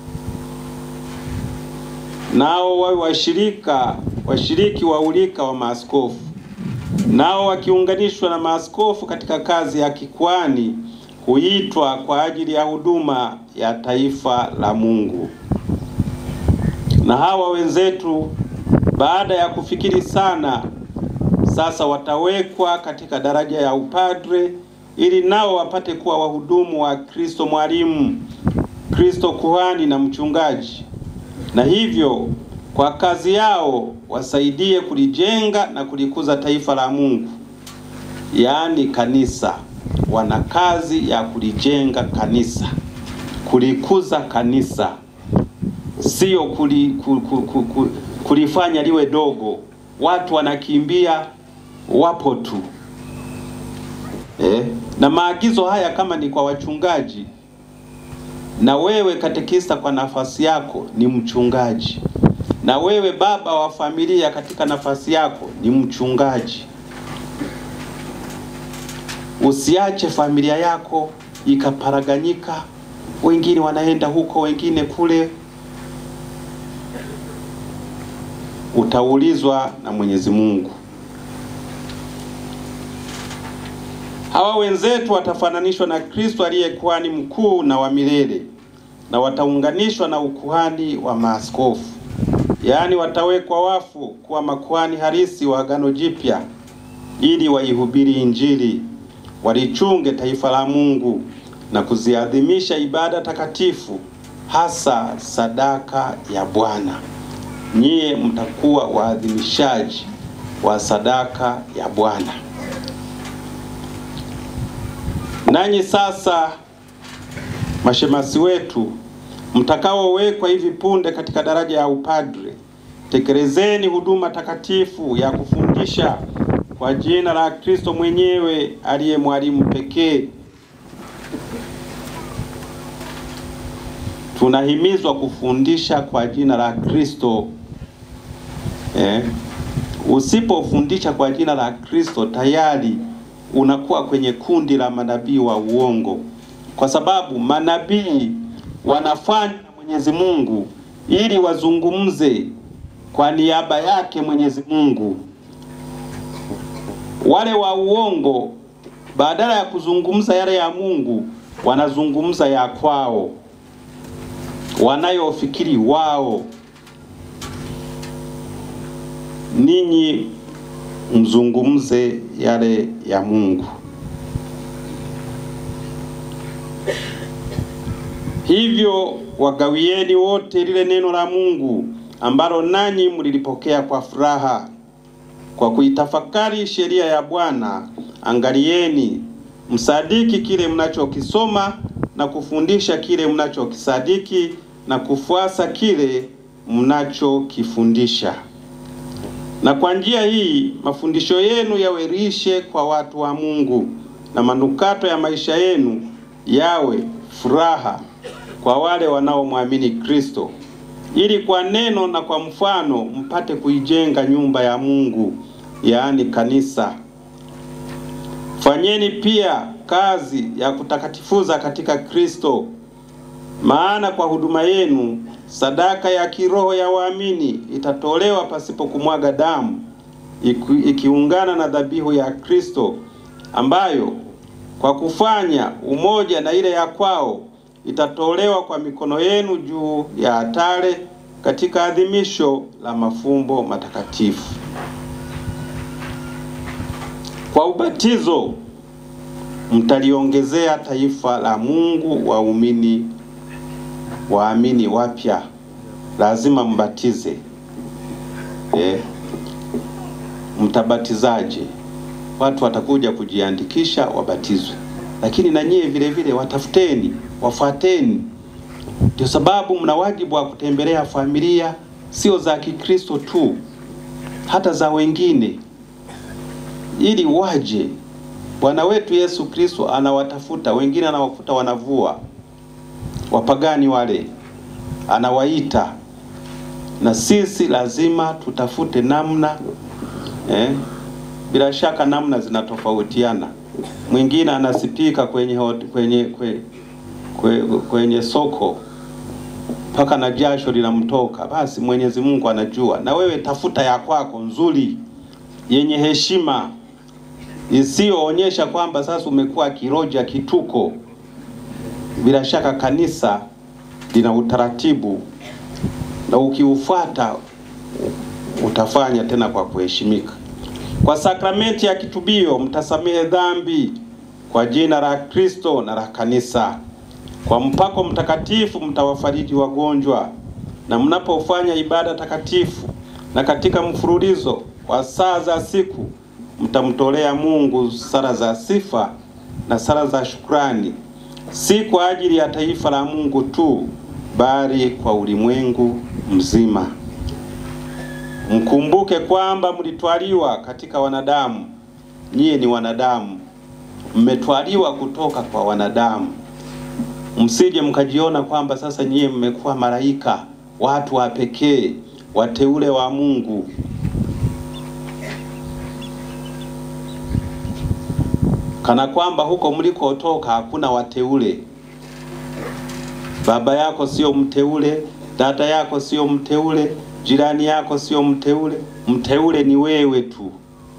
nao wawe washirika washiriki wa ulika wa maaskofu, nao wakiunganishwa na maaskofu katika kazi ya kikwani huitwa kwa ajili ya huduma ya taifa la Mungu. Na hawa wenzetu baada ya kufikiri sana, sasa watawekwa katika daraja ya upadre ili nao wapate kuwa wahudumu wa Kristo mwalimu, Kristo kuhani na mchungaji, na hivyo kwa kazi yao wasaidie kulijenga na kulikuza taifa la Mungu, yaani kanisa. Wana kazi ya kulijenga kanisa, kulikuza kanisa, sio kuli, ku, ku, ku, ku, kulifanya liwe dogo. Watu wanakimbia, wapo tu eh. Na maagizo haya kama ni kwa wachungaji, na wewe katekista kwa nafasi yako ni mchungaji, na wewe baba wa familia katika nafasi yako ni mchungaji. Usiache familia yako ikaparaganyika, wengine wanaenda huko, wengine kule. Utaulizwa na Mwenyezi Mungu. Hawa wenzetu watafananishwa na Kristo aliye kuhani mkuu na wa milele, na wataunganishwa na ukuhani wa maaskofu, yaani watawekwa wafu kuwa makuhani halisi wa Agano Jipya, ili waihubiri Injili, walichunge taifa la Mungu na kuziadhimisha ibada takatifu, hasa sadaka ya Bwana. Nyie mtakuwa waadhimishaji wa sadaka ya Bwana. Nanyi sasa mashemasi wetu mtakaowekwa hivi punde katika daraja ya upadre, tekelezeni huduma takatifu ya kufundisha kwa jina la Kristo mwenyewe aliye mwalimu pekee. Tunahimizwa kufundisha kwa jina la Kristo. Eh, usipofundisha kwa jina la Kristo tayari unakuwa kwenye kundi la manabii wa uongo, kwa sababu manabii wanafanya na Mwenyezi Mungu ili wazungumze kwa niaba yake Mwenyezi Mungu. Wale wa uongo badala ya kuzungumza yale ya Mungu wanazungumza ya kwao, wanayofikiri wao. Ninyi mzungumze yale ya Mungu. Hivyo wagawieni wote lile neno la Mungu ambalo nanyi mlilipokea kwa furaha, kwa kuitafakari sheria ya Bwana. Angalieni msadiki kile mnachokisoma na kufundisha kile mnachokisadiki na kufuasa kile mnachokifundisha na kwa njia hii mafundisho yenu yawe lishe kwa watu wa Mungu, na manukato ya maisha yenu yawe furaha kwa wale wanaomwamini Kristo, ili kwa neno na kwa mfano mpate kuijenga nyumba ya Mungu, yaani kanisa. Fanyeni pia kazi ya kutakatifuza katika Kristo, maana kwa huduma yenu sadaka ya kiroho ya waamini itatolewa pasipo kumwaga damu, ikiungana na dhabihu ya Kristo, ambayo kwa kufanya umoja na ile ya kwao itatolewa kwa mikono yenu juu ya altare katika adhimisho la mafumbo matakatifu. Kwa ubatizo mtaliongezea taifa la Mungu waumini waamini wapya, lazima mbatize. Eh, mtabatizaje? Watu watakuja kujiandikisha wabatizwe, lakini na nyie vile vile watafuteni, wafuateni. Ndio sababu mna wajibu wa kutembelea familia, sio za Kikristo tu, hata za wengine, ili waje. Bwana wetu Yesu Kristo anawatafuta wengine, anawakuta wanavua, wapagani wale anawaita, na sisi lazima tutafute namna eh, bila shaka namna zinatofautiana. Mwingine anasipika kwenye, hot- kwenye, kwenye, kwenye, kwenye soko mpaka na jasho linamtoka. Basi Mwenyezi Mungu anajua, na wewe tafuta ya kwako nzuri yenye heshima isiyoonyesha kwamba sasa umekuwa kiroja kituko. Bila shaka kanisa lina utaratibu na ukiufuata utafanya tena kwa kuheshimika. Kwa sakramenti ya kitubio mtasamehe dhambi kwa jina la Kristo na la kanisa. Kwa mpako mtakatifu mtawafariji wagonjwa, na mnapofanya ibada takatifu na katika mfululizo wa saa za siku mtamtolea Mungu sala za sifa na sala za shukrani, si kwa ajili ya taifa la Mungu tu, bali kwa ulimwengu mzima. Mkumbuke kwamba mlitwaliwa katika wanadamu, nyie ni wanadamu, mmetwaliwa kutoka kwa wanadamu. Msije mkajiona kwamba sasa nyie mmekuwa malaika, watu wa pekee, wateule wa Mungu. Kana kwamba huko mlikotoka hakuna wateule. Baba yako sio mteule, dada yako sio mteule, jirani yako sio mteule. Mteule ni wewe tu.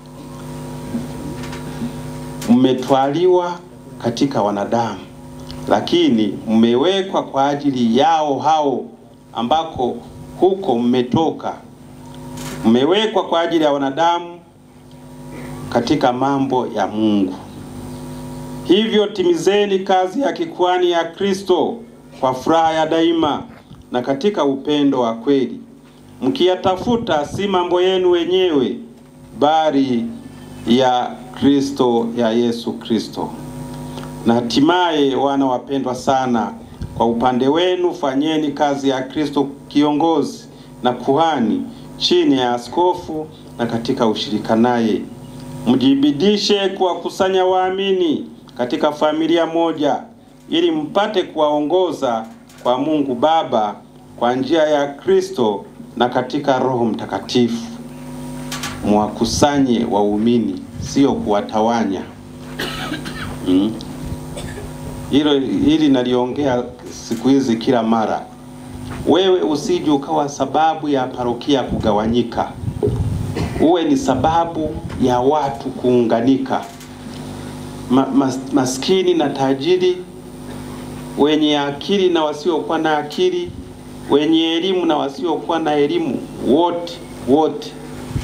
Mmetwaliwa katika wanadamu, lakini mmewekwa kwa ajili yao hao ambako huko mmetoka. Mmewekwa kwa ajili ya wanadamu katika mambo ya Mungu. Hivyo timizeni kazi ya kikwani ya Kristo kwa furaha ya daima na katika upendo wa kweli, mkiyatafuta si mambo yenu wenyewe, bali ya Kristo, ya Yesu Kristo. Na hatimaye, wana wapendwa sana, kwa upande wenu fanyeni kazi ya Kristo kiongozi na kuhani chini ya askofu na katika ushirika naye. Mjibidishe kuwakusanya waamini katika familia moja ili mpate kuwaongoza kwa Mungu Baba kwa njia ya Kristo na katika Roho Mtakatifu. Mwakusanye waumini, sio kuwatawanya. Mm. Hilo hili naliongea siku hizi kila mara. Wewe usije ukawa sababu ya parokia kugawanyika, uwe ni sababu ya watu kuunganika, Ma, mas, maskini na tajiri, wenye akili na wasiokuwa na akili, wenye elimu na wasiokuwa na elimu, wote wote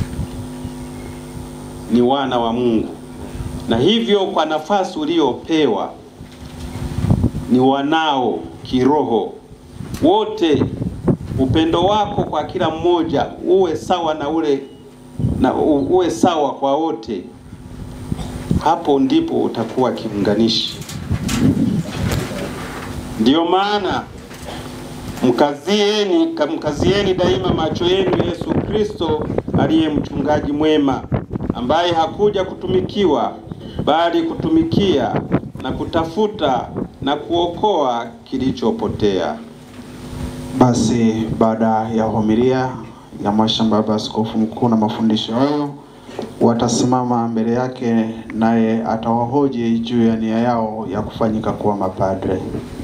ni wana wa Mungu, na hivyo kwa nafasi uliopewa ni wanao kiroho wote. Upendo wako kwa kila mmoja uwe sawa na ule na u- uwe sawa kwa wote. Hapo ndipo utakuwa kiunganishi. Ndiyo maana mkazieni, mkazieni daima macho yenu Yesu Kristo aliye mchungaji mwema, ambaye hakuja kutumikiwa bali kutumikia na kutafuta na kuokoa kilichopotea. Basi baada ya homilia ya Mwashamba Baba Askofu Mkuu na mafundisho hayo, watasimama mbele yake naye atawahoji juu ya nia yao ya kufanyika kuwa mapadre.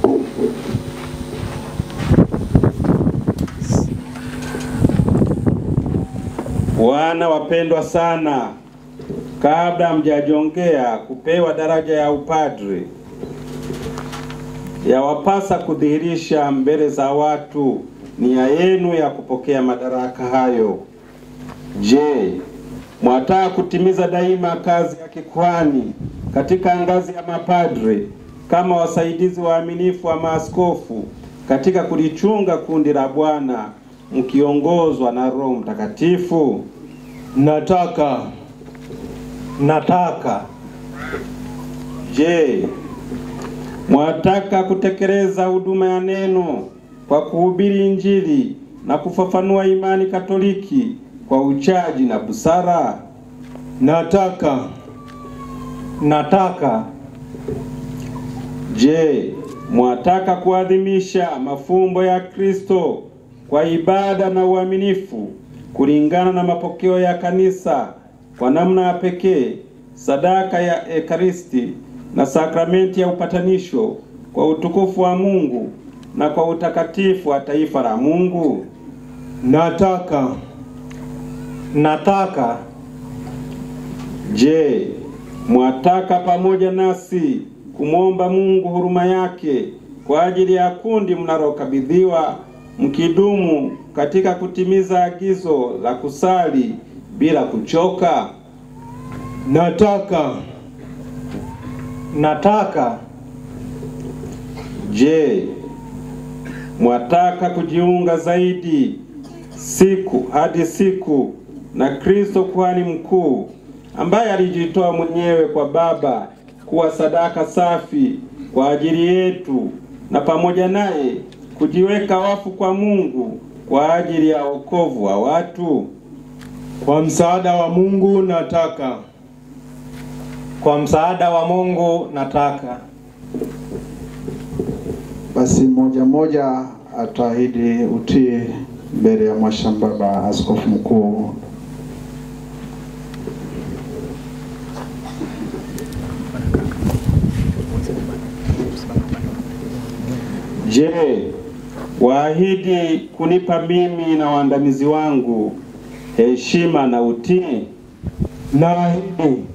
Wana wapendwa sana, kabla hamjajongea kupewa daraja ya upadre, yawapasa kudhihirisha mbele za watu nia yenu ya kupokea madaraka hayo. Je, mwataka kutimiza daima kazi ya kikuhani katika ngazi ya mapadre kama wasaidizi waaminifu wa maaskofu katika kulichunga kundi la Bwana mkiongozwa na Roho Mtakatifu? Nataka. Nataka. Je, mwataka kutekeleza huduma ya neno kwa kuhubiri Injili na kufafanua imani Katoliki kwa uchaji na busara? Nataka. Nataka. Je, mwataka kuadhimisha mafumbo ya Kristo kwa ibada na uaminifu kulingana na mapokeo ya kanisa kwa namna ya pekee, sadaka ya Ekaristi na sakramenti ya upatanisho kwa utukufu wa Mungu na kwa utakatifu wa taifa la Mungu? Nataka. Nataka. Je, mwataka pamoja nasi kumwomba Mungu huruma yake kwa ajili ya kundi mnalokabidhiwa mkidumu katika kutimiza agizo la kusali bila kuchoka? Nataka. Nataka. Je, mwataka kujiunga zaidi siku hadi siku na Kristo kuhani mkuu ambaye alijitoa mwenyewe kwa Baba kuwa sadaka safi kwa ajili yetu na pamoja naye kujiweka wafu kwa Mungu kwa ajili ya wokovu wa watu? Kwa msaada wa Mungu nataka. Kwa msaada wa Mungu nataka. Basi mmoja mmoja ataahidi utii mbele ya Mwashambaba Askofu Mkuu. Je, waahidi kunipa mimi na waandamizi wangu heshima na utii? Naahidi.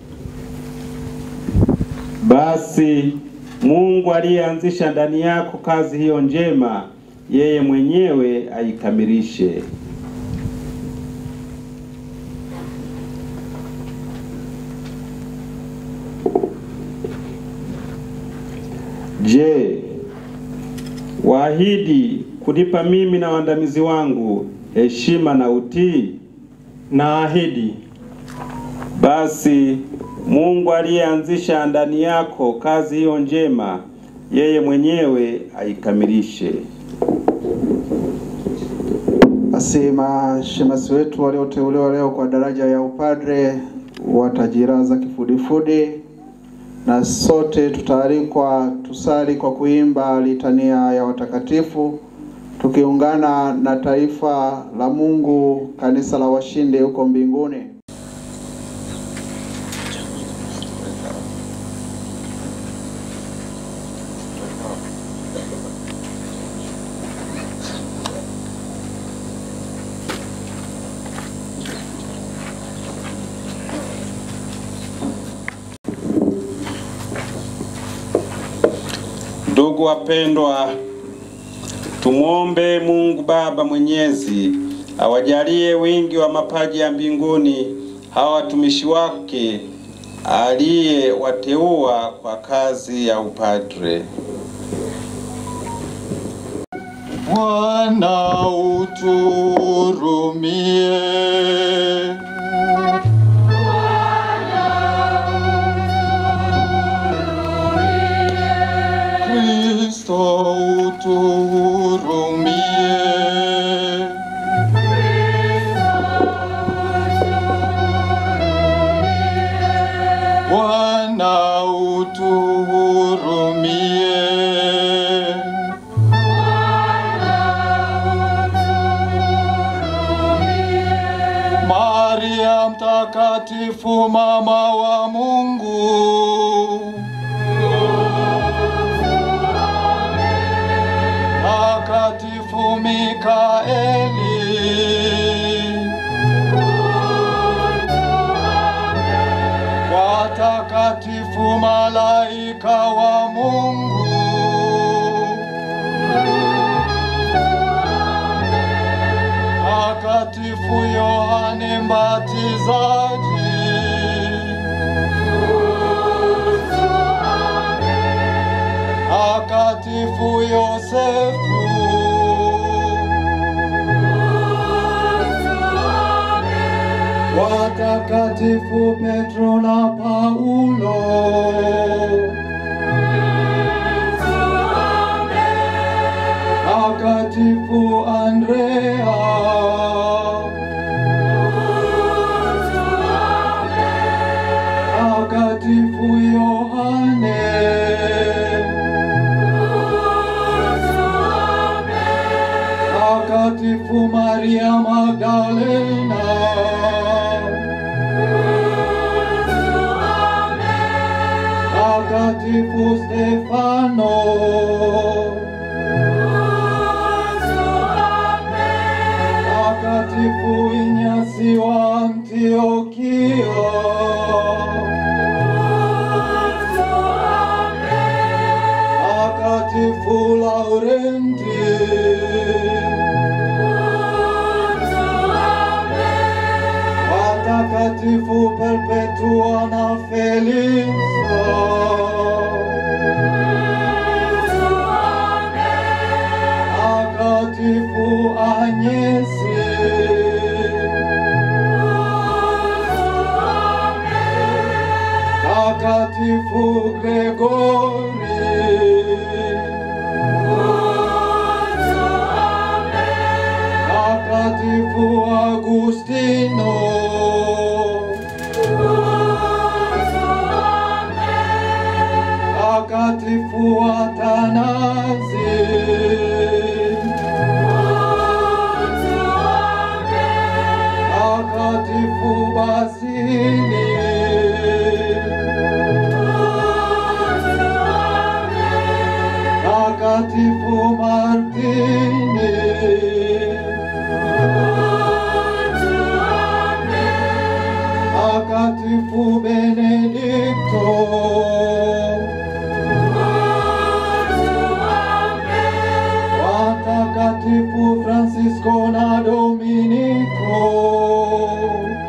Basi Mungu aliyeanzisha ndani yako kazi hiyo njema, yeye mwenyewe aikamilishe. Je, waahidi kunipa mimi na waandamizi wangu heshima na utii? Naahidi. Basi Mungu aliyeanzisha ndani yako kazi hiyo njema, yeye mwenyewe aikamilishe. Basi mashemasi wetu walioteuliwa leo kwa daraja ya upadre watajiraza kifudifudi, na sote tutaalikwa tusali kwa kuimba litania ya watakatifu tukiungana na taifa la Mungu, kanisa la washindi huko mbinguni. Ndugu wapendwa, tumwombe Mungu Baba Mwenyezi awajalie wingi wa mapaji ya mbinguni hawa watumishi wake aliyewateua kwa kazi ya upadre. Bwana uturumie. Kristo uturumie. Bwana utuhurumie. Maria mtakatifu mama wa Mungu. Takatifu Mikaeli. Watakatifu malaika wa Mungu. Yosefu, watakatifu Petro na Paulo, takatifu Andrea, takatifu Yohane, takatifu Maria Magdalena, takatifu Stefano, takatifu Inyasi wa Antiokia, takatifu Laurenti, watakatifu Perpetua na Felisa, takatifu Anyesi, takatifu Gregori, takatifu Agustino, takatifu Atanazi, takatifu Basili, takatifu Martini, takatifu Benedikto, watakatifu Francisco na Dominiko,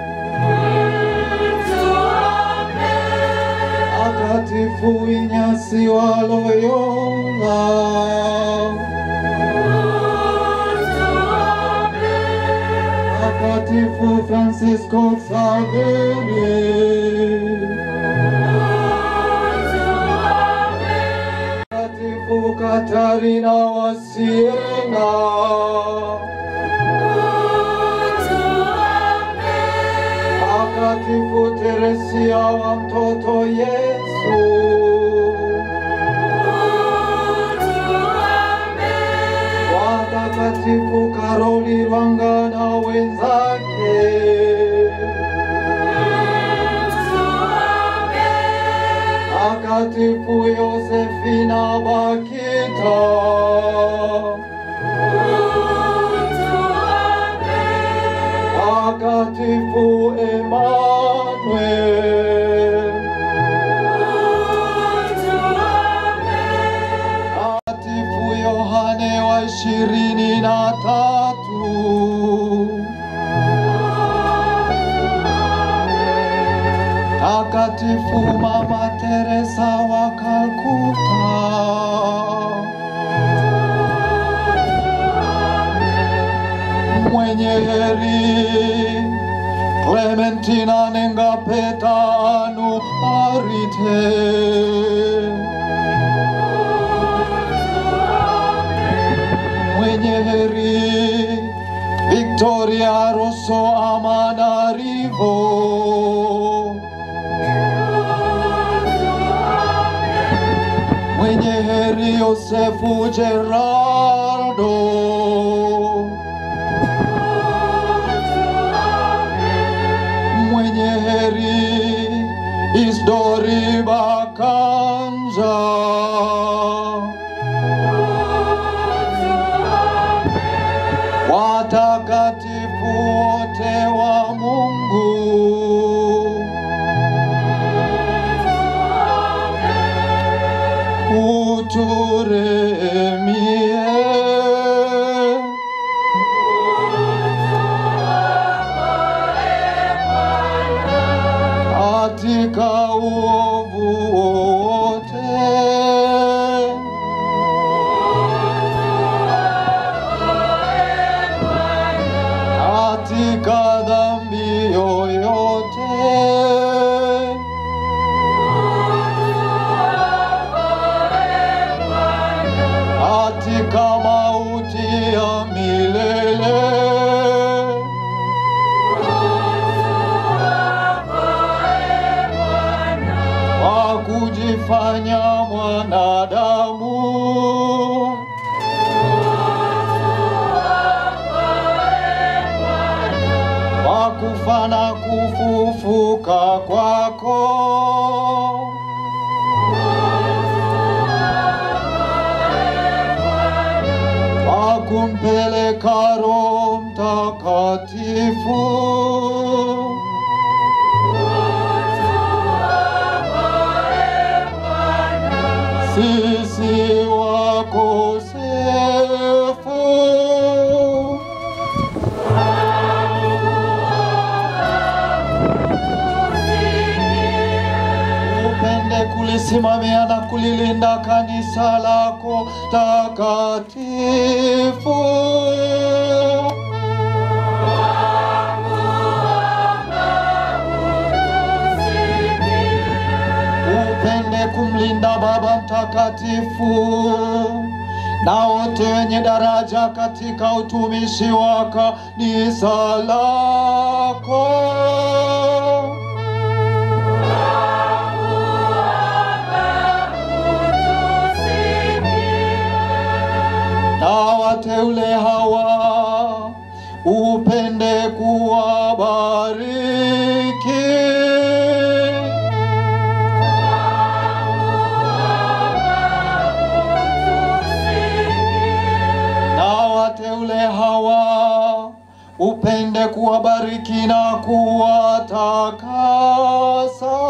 takatifu Inyasi wa Loyola, takatifu Francisco Xaveri, takatifu Katarina wa Siena, takatifu Teresia wa mtoto Yesu, watakatifu Karoli Rwanga na wenzake, takatifu Yosefina Bakita, takatifu Emmanuel, takatifu Yohane wa ishirini na tatu, takatifu Mama Teresa wa Kalkuta, mwenye heri Clementina Nengapeta Anu Arite, mwenye heri Victoria Rosso Amanarivo, mwenye heri Yosefu Gerardo, mwenye heri Isdori Bakanja, watakatifu wote wa Mungu, uturemie katika uovu wote katika mauti ya milele. Kwa kujifanya mwanadamu kwa kufa na kufufuka kwako kwa kumpeleka Roho Mtakatifu sisi wakosefu upende kulisimamia na kulilinda kanisa lako takatifu. Upende kumlinda Baba Mtakatifu na wote wenye daraja katika utumishi wa kanisa lako. na wateule hawa upende kuwabariki. Na wateule hawa upende kuwabariki na kuwatakasa.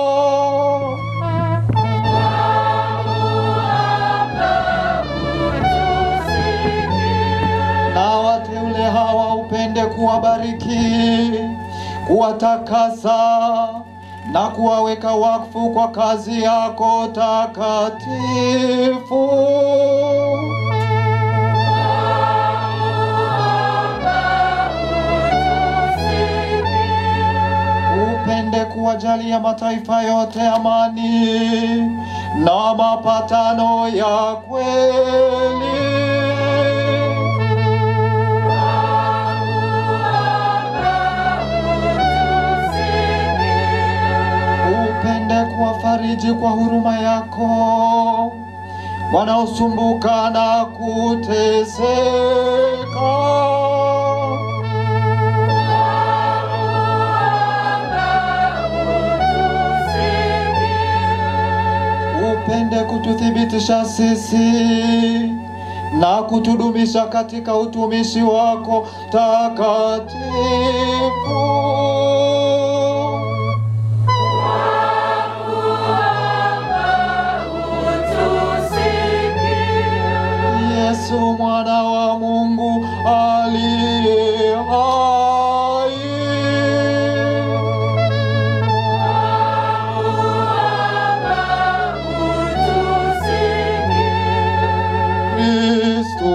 na wateule hawa upende kuwabariki, kuwatakasa na kuwaweka wakfu kwa kazi yako takatifu. Upende kuwajalia mataifa yote amani na mapatano ya kweli. upende kuwafariji kwa huruma yako wanaosumbuka na kuteseka. Upende kututhibitisha sisi na kutudumisha katika utumishi wako takatifu. Yesu mwana wa Mungu aliye hai. Kristo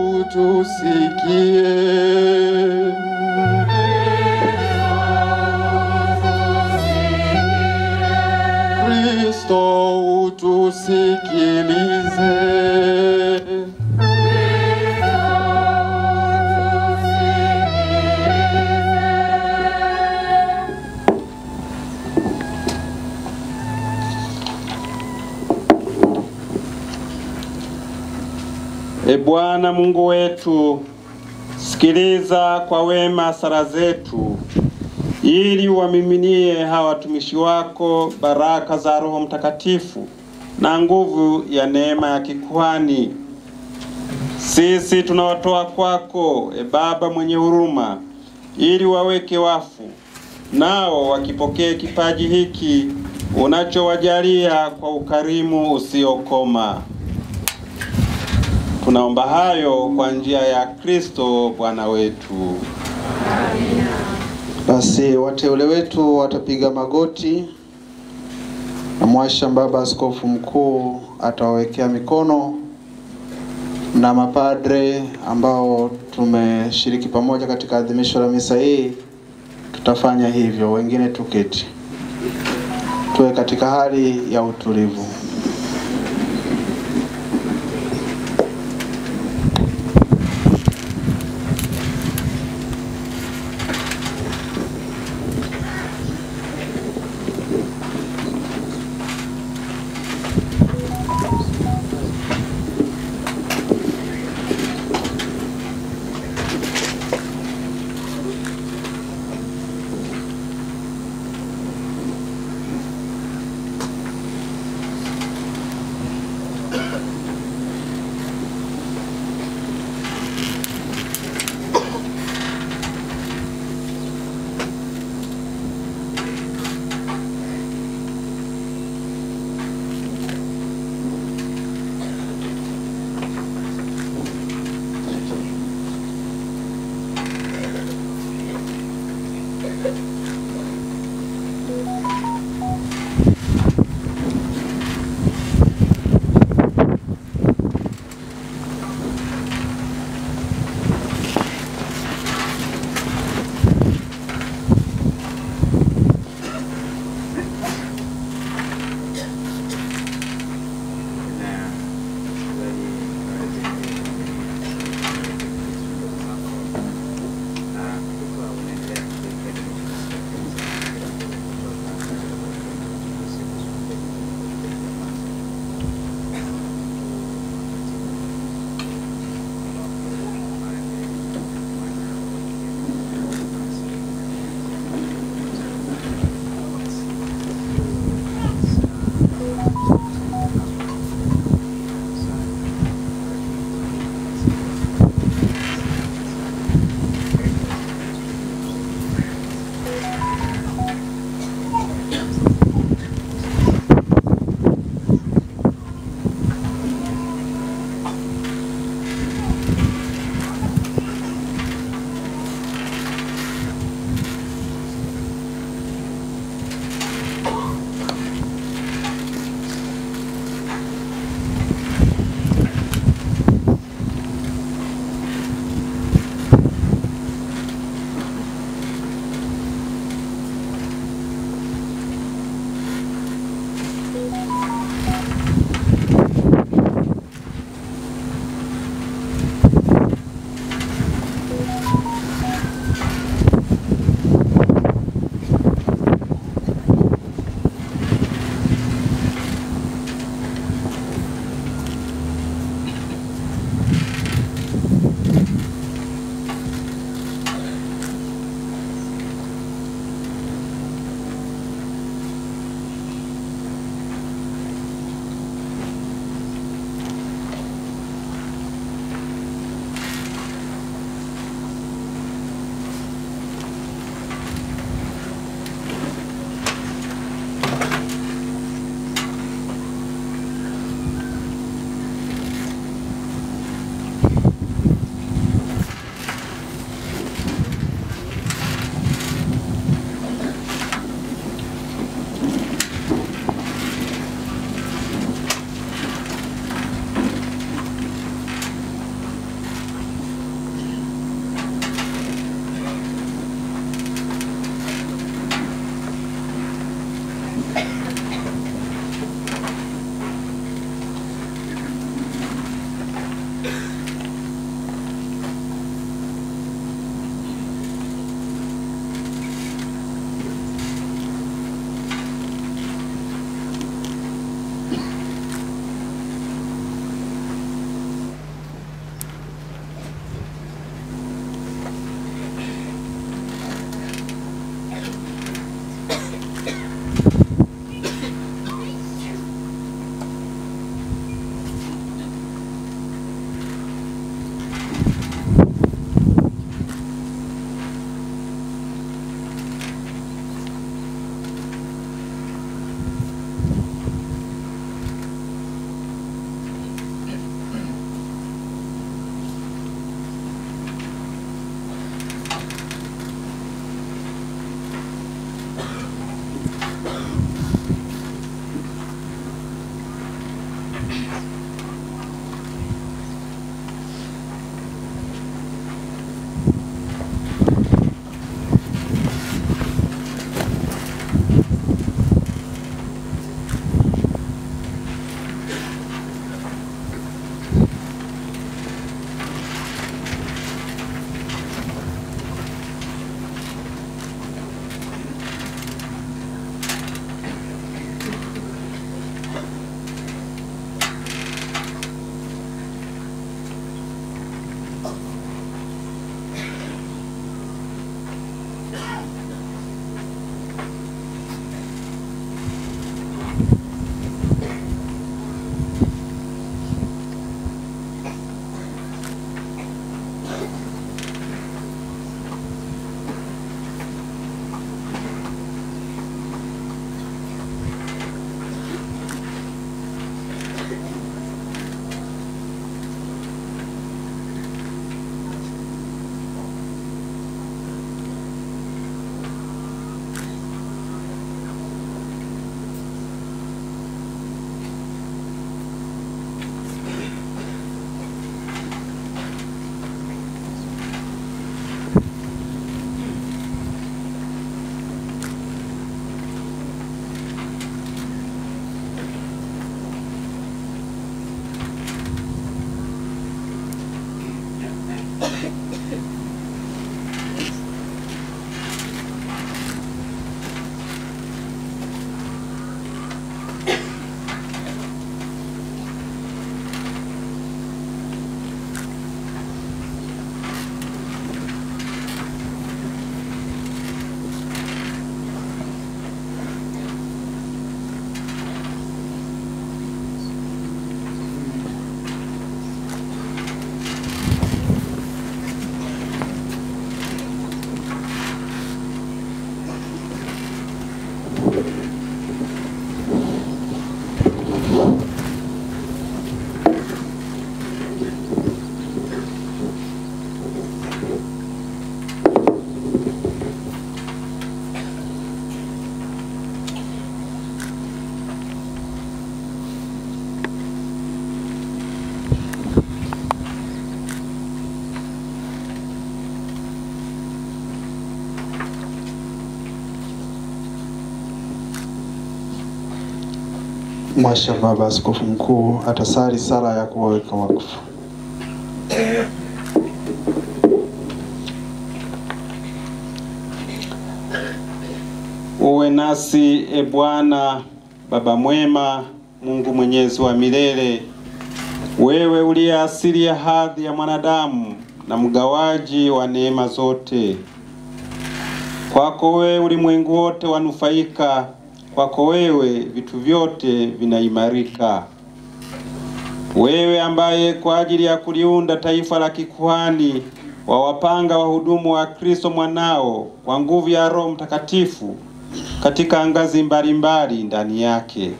tusikie. Kristo utusikilize. E Bwana Mungu wetu, sikiliza kwa wema sala zetu, ili uwamiminie hawa watumishi wako baraka za Roho Mtakatifu na nguvu ya neema ya kikuhani. Sisi tunawatoa kwako, e Baba mwenye huruma, ili waweke wafu, nao wakipokee kipaji hiki unachowajalia kwa ukarimu usiokoma. Tunaomba hayo kwa njia ya Kristo Bwana wetu. Basi wateule wetu watapiga magoti na mwasha baba askofu mkuu atawawekea mikono na mapadre ambao tumeshiriki pamoja katika adhimisho la misa hii tutafanya hivyo, wengine tuketi, tuwe katika hali ya utulivu. Mwasha Baba Askofu Mkuu atasali sala ya kuwaweka wakfu. Uwe nasi e Bwana, Baba mwema, Mungu mwenyezi wa milele, wewe uliye asili ya hadhi ya mwanadamu na mgawaji wa neema zote. Kwako wewe ulimwengu wote wanufaika, kwako wewe vitu vyote vinaimarika. Wewe ambaye kwa ajili ya kuliunda taifa la kikuhani wawapanga wahudumu wa Kristo mwanao kwa nguvu ya Roho Mtakatifu katika ngazi mbalimbali ndani yake.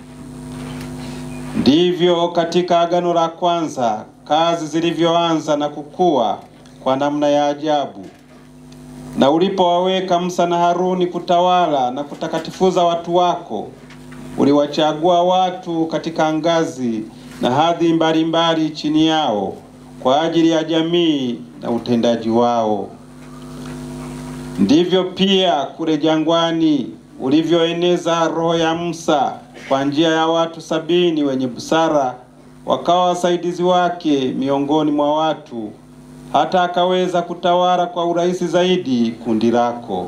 Ndivyo katika agano la kwanza kazi zilivyoanza na kukua kwa namna ya ajabu, na ulipowaweka Musa na Haruni kutawala na kutakatifuza watu wako, uliwachagua watu katika ngazi na hadhi mbalimbali chini yao kwa ajili ya jamii na utendaji wao. Ndivyo pia kule jangwani ulivyoeneza roho ya Musa kwa njia ya watu sabini wenye busara wakawa wasaidizi wake miongoni mwa watu, hata akaweza kutawala kwa urahisi zaidi kundi lako.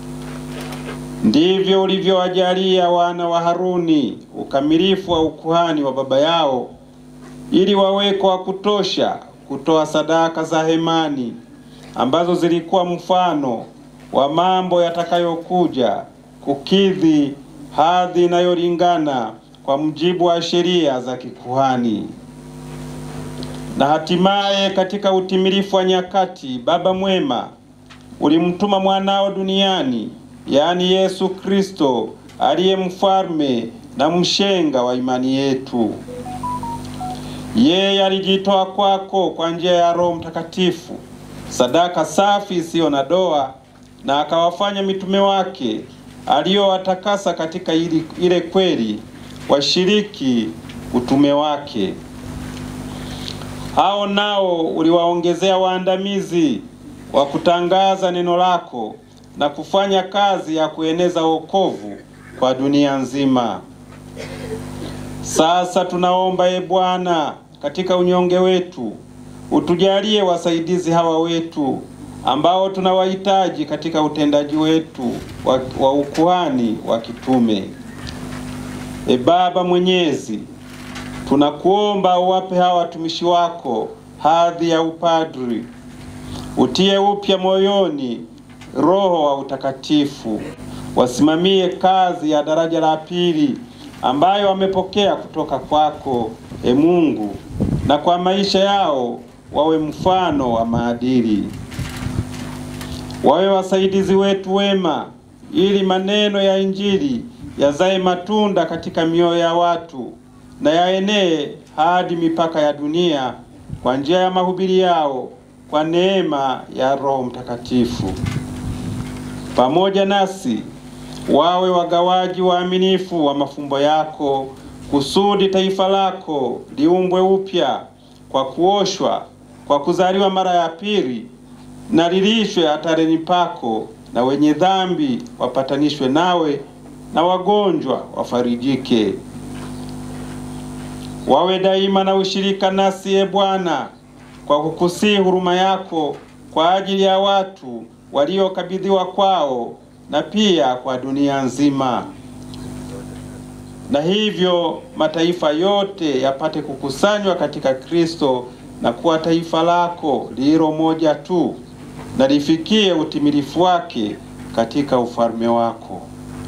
Ndivyo ulivyowajalia wana wa Haruni ukamilifu wa ukuhani wa baba yao, ili waweko wa kutosha kutoa sadaka za hemani ambazo zilikuwa mfano wa mambo yatakayokuja kukidhi hadhi inayolingana kwa mujibu wa sheria za kikuhani. Na hatimaye katika utimilifu wa nyakati, Baba mwema, ulimtuma mwanao duniani, yaani Yesu Kristo, aliye mfalme na mshenga wa imani yetu. Yeye alijitoa kwako kwa njia ya Roho Mtakatifu, sadaka safi isiyo na doa, na akawafanya mitume wake aliyowatakasa katika ili, ile kweli washiriki utume wake. Hao nao uliwaongezea waandamizi wa kutangaza neno lako na kufanya kazi ya kueneza wokovu kwa dunia nzima. Sasa tunaomba e Bwana, katika unyonge wetu utujalie wasaidizi hawa wetu ambao tunawahitaji katika utendaji wetu wa, wa ukuhani wa kitume. E Baba Mwenyezi, tunakuomba uwape hawa watumishi wako hadhi ya upadri, utie upya moyoni roho wa utakatifu, wasimamie kazi ya daraja la pili ambayo wamepokea kutoka kwako, e Mungu, na kwa maisha yao wawe mfano wa maadili wawe wasaidizi wetu wema, ili maneno ya Injili yazae matunda katika mioyo ya watu na yaenee hadi mipaka ya dunia kwa njia ya mahubiri yao kwa neema ya Roho Mtakatifu. Pamoja nasi wawe wagawaji waaminifu wa mafumbo yako, kusudi taifa lako liumbwe upya kwa kuoshwa, kwa kuzaliwa mara ya pili na lilishwe hatareni pako, na wenye dhambi wapatanishwe nawe, na wagonjwa wafarijike. Wawe daima na ushirika nasi, e Bwana, kwa kukusii huruma yako kwa ajili ya watu waliokabidhiwa kwao na pia kwa dunia nzima, na hivyo mataifa yote yapate kukusanywa katika Kristo na kuwa taifa lako lililo moja tu, na lifikie utimilifu wake katika ufalme wako.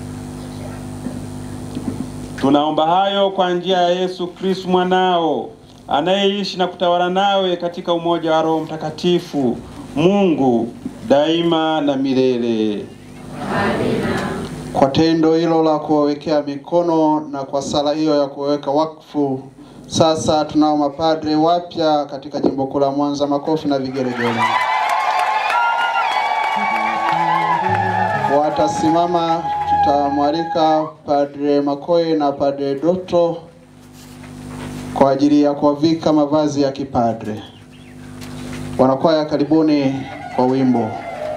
Tunaomba hayo kwa njia ya Yesu Kristo mwanao anayeishi na kutawala nawe katika umoja wa Roho Mtakatifu, Mungu daima na milele. Kwa tendo hilo la kuwawekea mikono na kwa sala hiyo ya kuweka wakfu, sasa tunao mapadre wapya katika jimbo kuu la Mwanza. Makofi na vigelegele. Watasimama, tutamwalika Padre Makoe na Padre Doto kwa ajili ya kuwavika mavazi ya kipadre. Wanakwaya, karibuni kwa wimbo.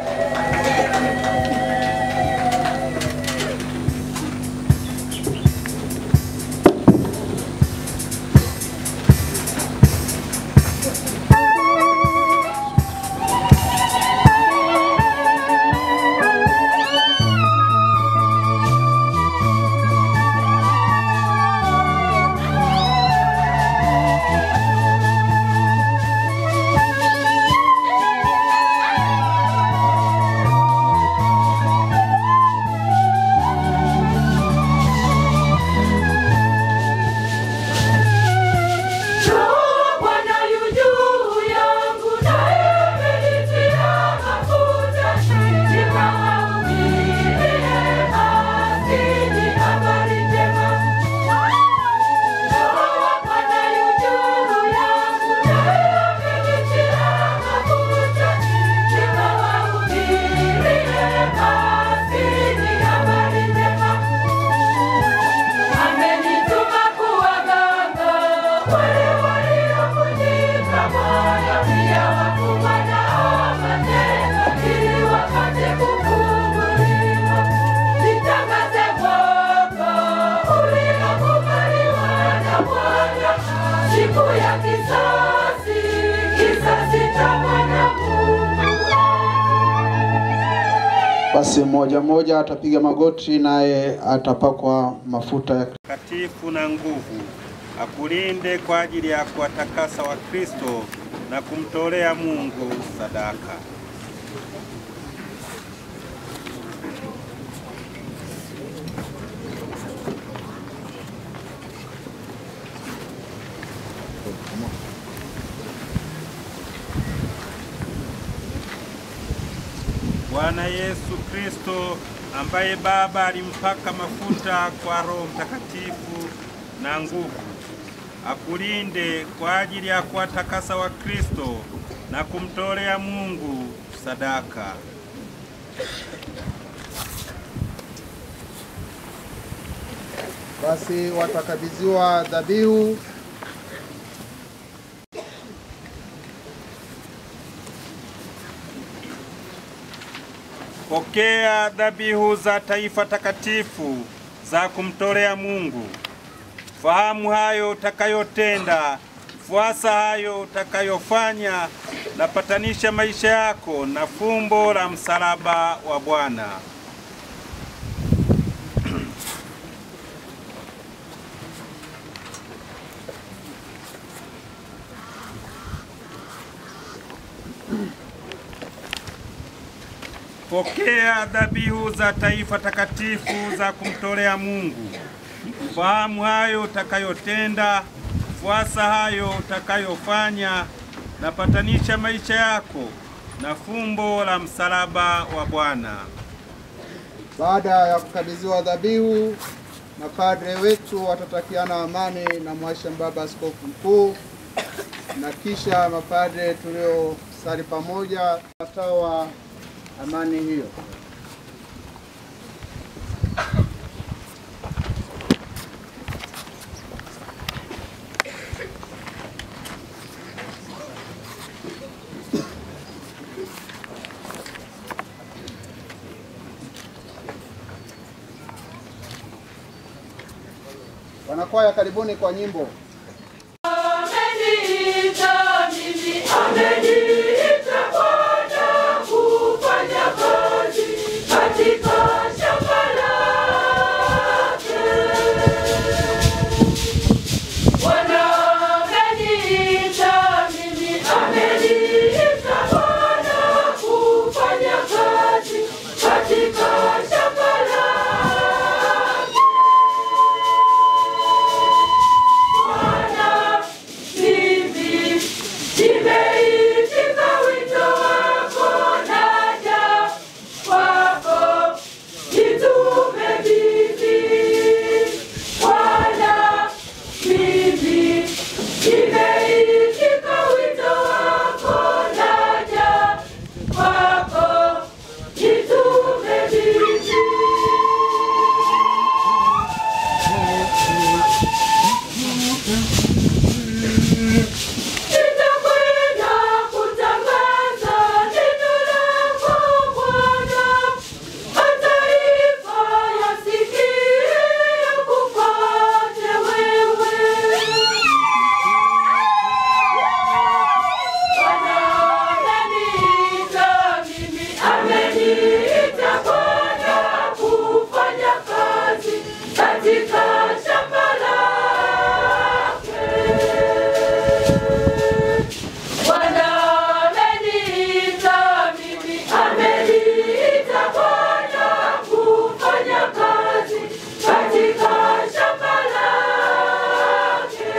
Roho Bwana yu juu yangu, naye amenitia mafuta nikawahubirie maskini habari njema. Roho Bwana yu juu yangu, naye amenitia mafuta nikawahubirie maskini habari njema. Amenituma kuwaganga wale waliovunjika moyo, pia wafungwa nao mateka, ili wapate kufunguliwa. Nitangaze mwaka uliokubaliwa na Bwana, siku ya kisasi, kisasi cha Bwana Mungu. Basi mmoja mmoja atapiga magoti, naye atapakwa mafuta ya takatifu na nguvu, akulinde kwa ajili ya kuwatakasa Wakristo na kumtolea Mungu sadaka. Bwana Yesu Kristo ambaye Baba alimpaka mafuta kwa Roho Mtakatifu na nguvu, akulinde kwa ajili ya kuwatakasa Wakristo na kumtolea Mungu sadaka. Basi watakabidhiwa dhabihu Pokea dhabihu za taifa takatifu za kumtolea Mungu. Fahamu hayo utakayotenda, fuasa hayo utakayofanya, na patanisha maisha yako na fumbo la msalaba wa Bwana. Pokea dhabihu za taifa takatifu za kumtolea Mungu. Fahamu hayo utakayotenda, fuasa hayo utakayofanya, na patanisha maisha yako na fumbo la msalaba wa Bwana. Baada ya kukabidhiwa dhabihu, mapadre wetu watatakiana amani na Mhashamu Baba Askofu Mkuu, na kisha mapadre tuliosali pamoja watawa amani hiyo. Wanakwaya, karibuni kwa nyimbo. Ameniita mimi, ameniita Bwana, ameniita Bwana kufanya kazi katika shamba lake. Bwana, mimi nimeitika wito wako, naja kwako, nitume mimi. Bwana, mimi nimeitika wito wako, naja kwako, nitume mimi. Nitakwenda kutangaza neno lako Bwana, mataifa yasikie yakufuate wewe. Bwana ameniita mimi, ameniita Bwana kufanya kazi katika shamba lake. Bwana ameniita mimi, ameniita Bwana kufanya kazi katika shamba lake.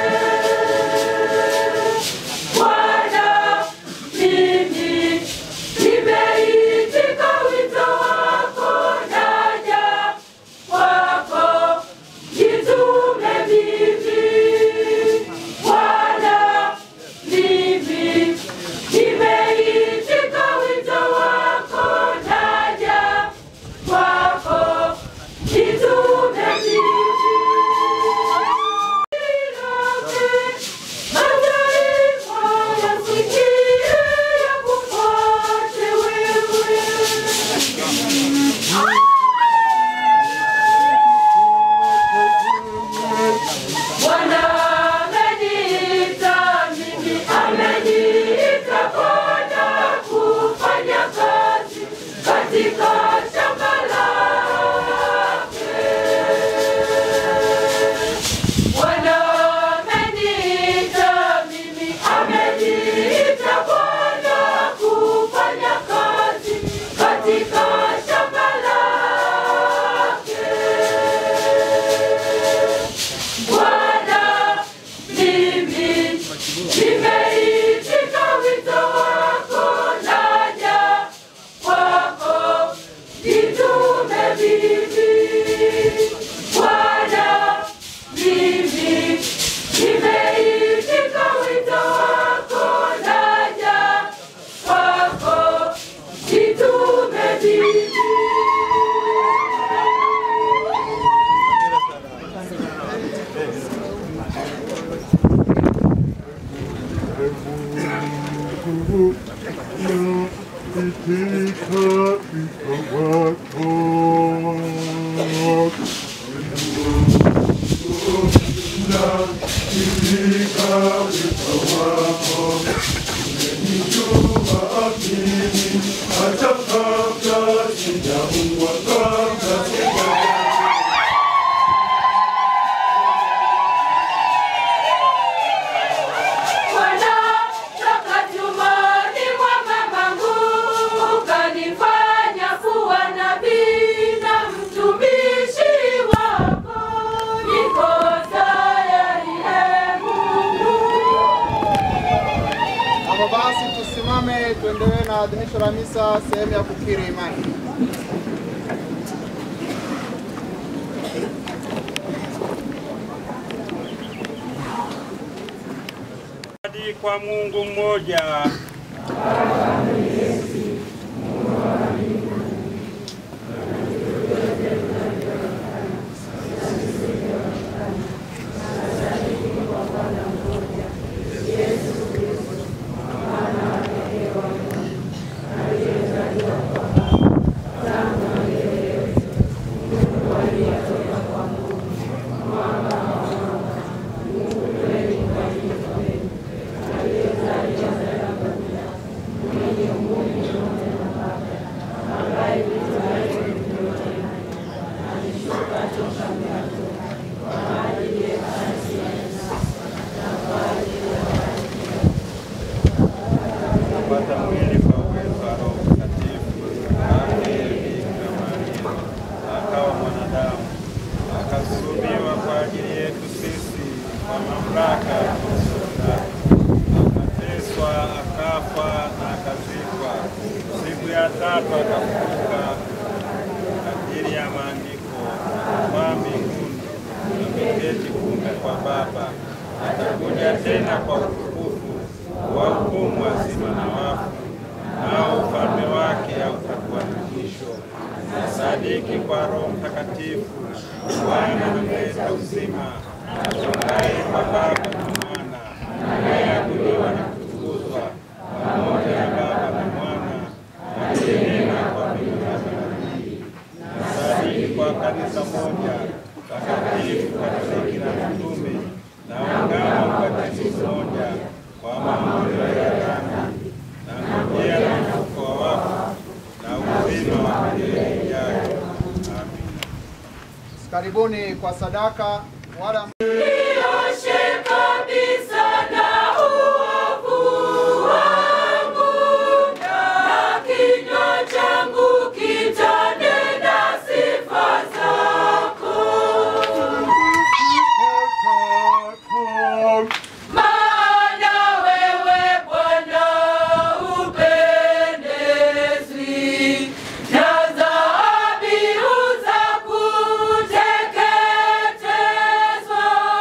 Bwana, mimi nimeitika wito wako, naja kwako, nitume mimi. Bwana, mimi nimeitika wito wako, naja kwako, nitume mimi. Mataifa yasikie yakufuate wewe. Bwana ameniita mimi, ameniita Bwana kufanya kazi katika shamba lake. Bwana ameniita mimi, ameniita Bwana kufanya kazi katika shamba lake. Bwana, mimi nimeitika wito wako, naja kwako, nitume mimi. Bwana, mimi nimeitika wito wako, naja kwako, nitume mimi. Bwana, toka tumboni mwa mamangu ukanifanya kuwa nabii na mtumishi wako. Niko tayari, ee Mungu. Hapo basi tusimame tuendelee na adhimisho la misa sehemu ya kukiri imani. Hadi kwa Mungu mmoja. Bwana kupata mwili kwa uwezo wa Roho Mtakatifu, wake Bikira Maria, akawa mwanadamu, akasulubiwa kwa ajili yetu sisi kwa mamlaka ya Torati, akateswa, akafa na akazikwa, siku ya tatu akafufuka kadiri ya maandiko, akapaa mbinguni, ameketi kuume kwa Baba, atakuja tena kwa utukufu wahukumu wazima na wafu, nao ufalme wake hautakuwa na mwisho. Nasadiki kwa Roho Mtakatifu, Bwana mleta uzima, atokaye kwa Baba na Mwana, anayeabudiwa na kutukuzwa pamoja na Baba na Mwana, akinena kwa vinywa vya manabii. Nasadiki kwa kanisa moja takatifu, Katoliki na mitume, naungama ubatizo mmoja kwa maondoleo ya dhambi, na ngojea na ufufuko wa wafu na uzima wa milele ijayo. Amina. Karibuni kwa sadaka wale Nioshe kabisa na uovu wangu, na kinywa changu kitanena sifa zako. Maana wewe Bwana hupendezwi na dhabihu za kuteketezwa.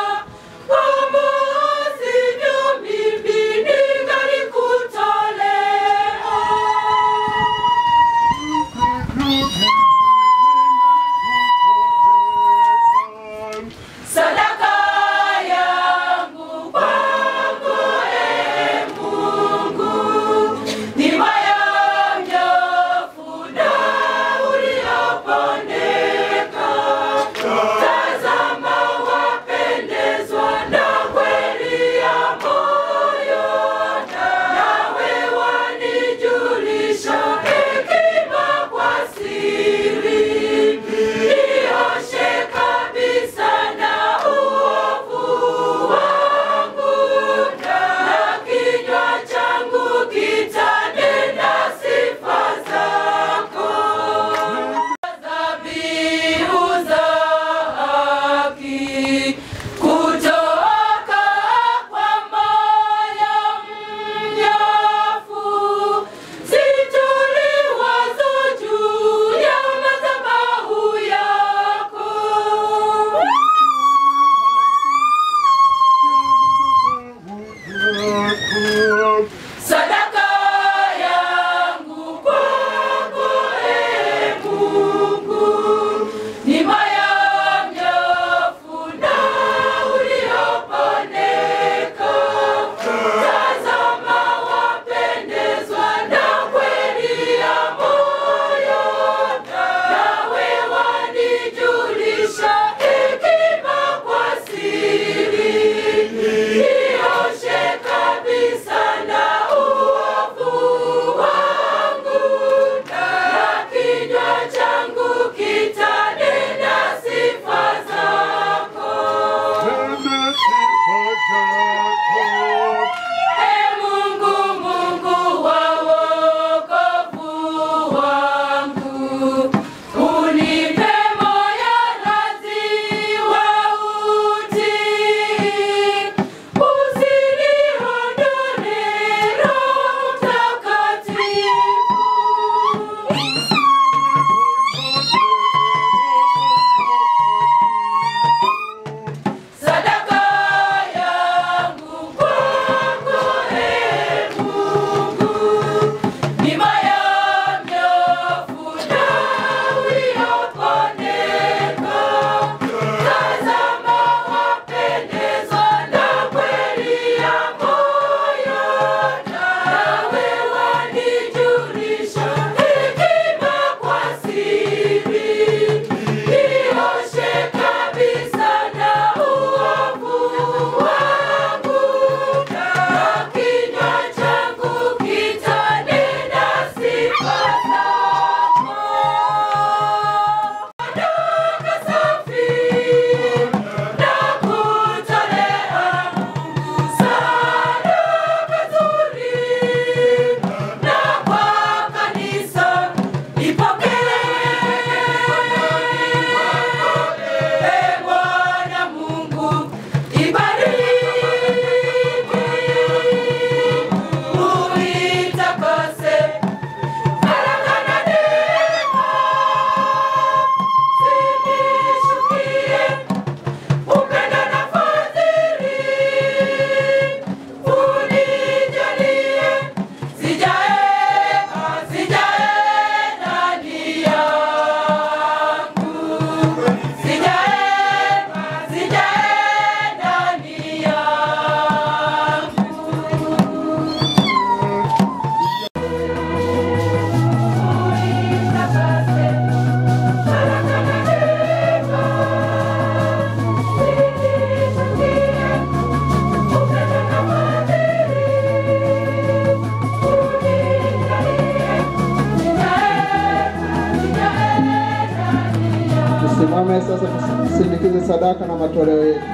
Tusimame sasa tusindikize sadaka na matoleo yetu.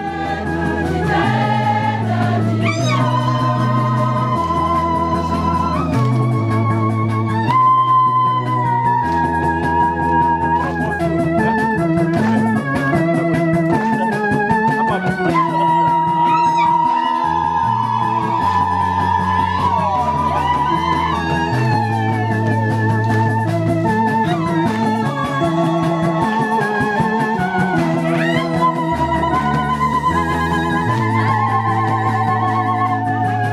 Thank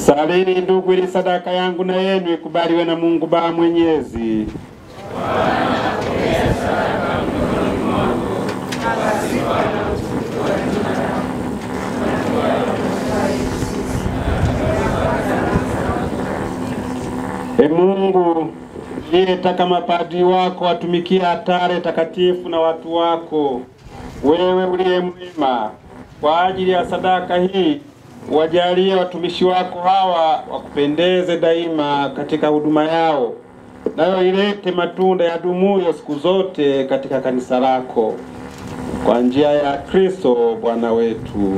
Salini ndugu, ili sadaka yangu na yenu ikubaliwe na Mungu Baba Mwenyezi. E Mungu uliyetaka mapadri wako watumikie hatare takatifu na watu wako, wewe uliye mwema, kwa ajili ya sadaka hii wajalie watumishi wako hawa wakupendeze daima katika huduma yao, nayo ilete matunda ya dumuyo siku zote katika kanisa lako, kwa njia ya Kristo Bwana wetu.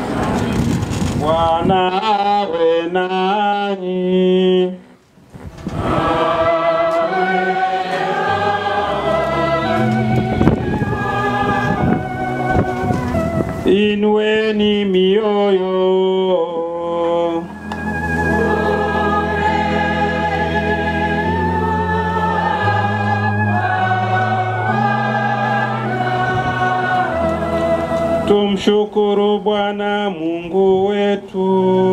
Bwana awe nanyi. Inueni mioyo. Tumshukuru Bwana Mungu wetu.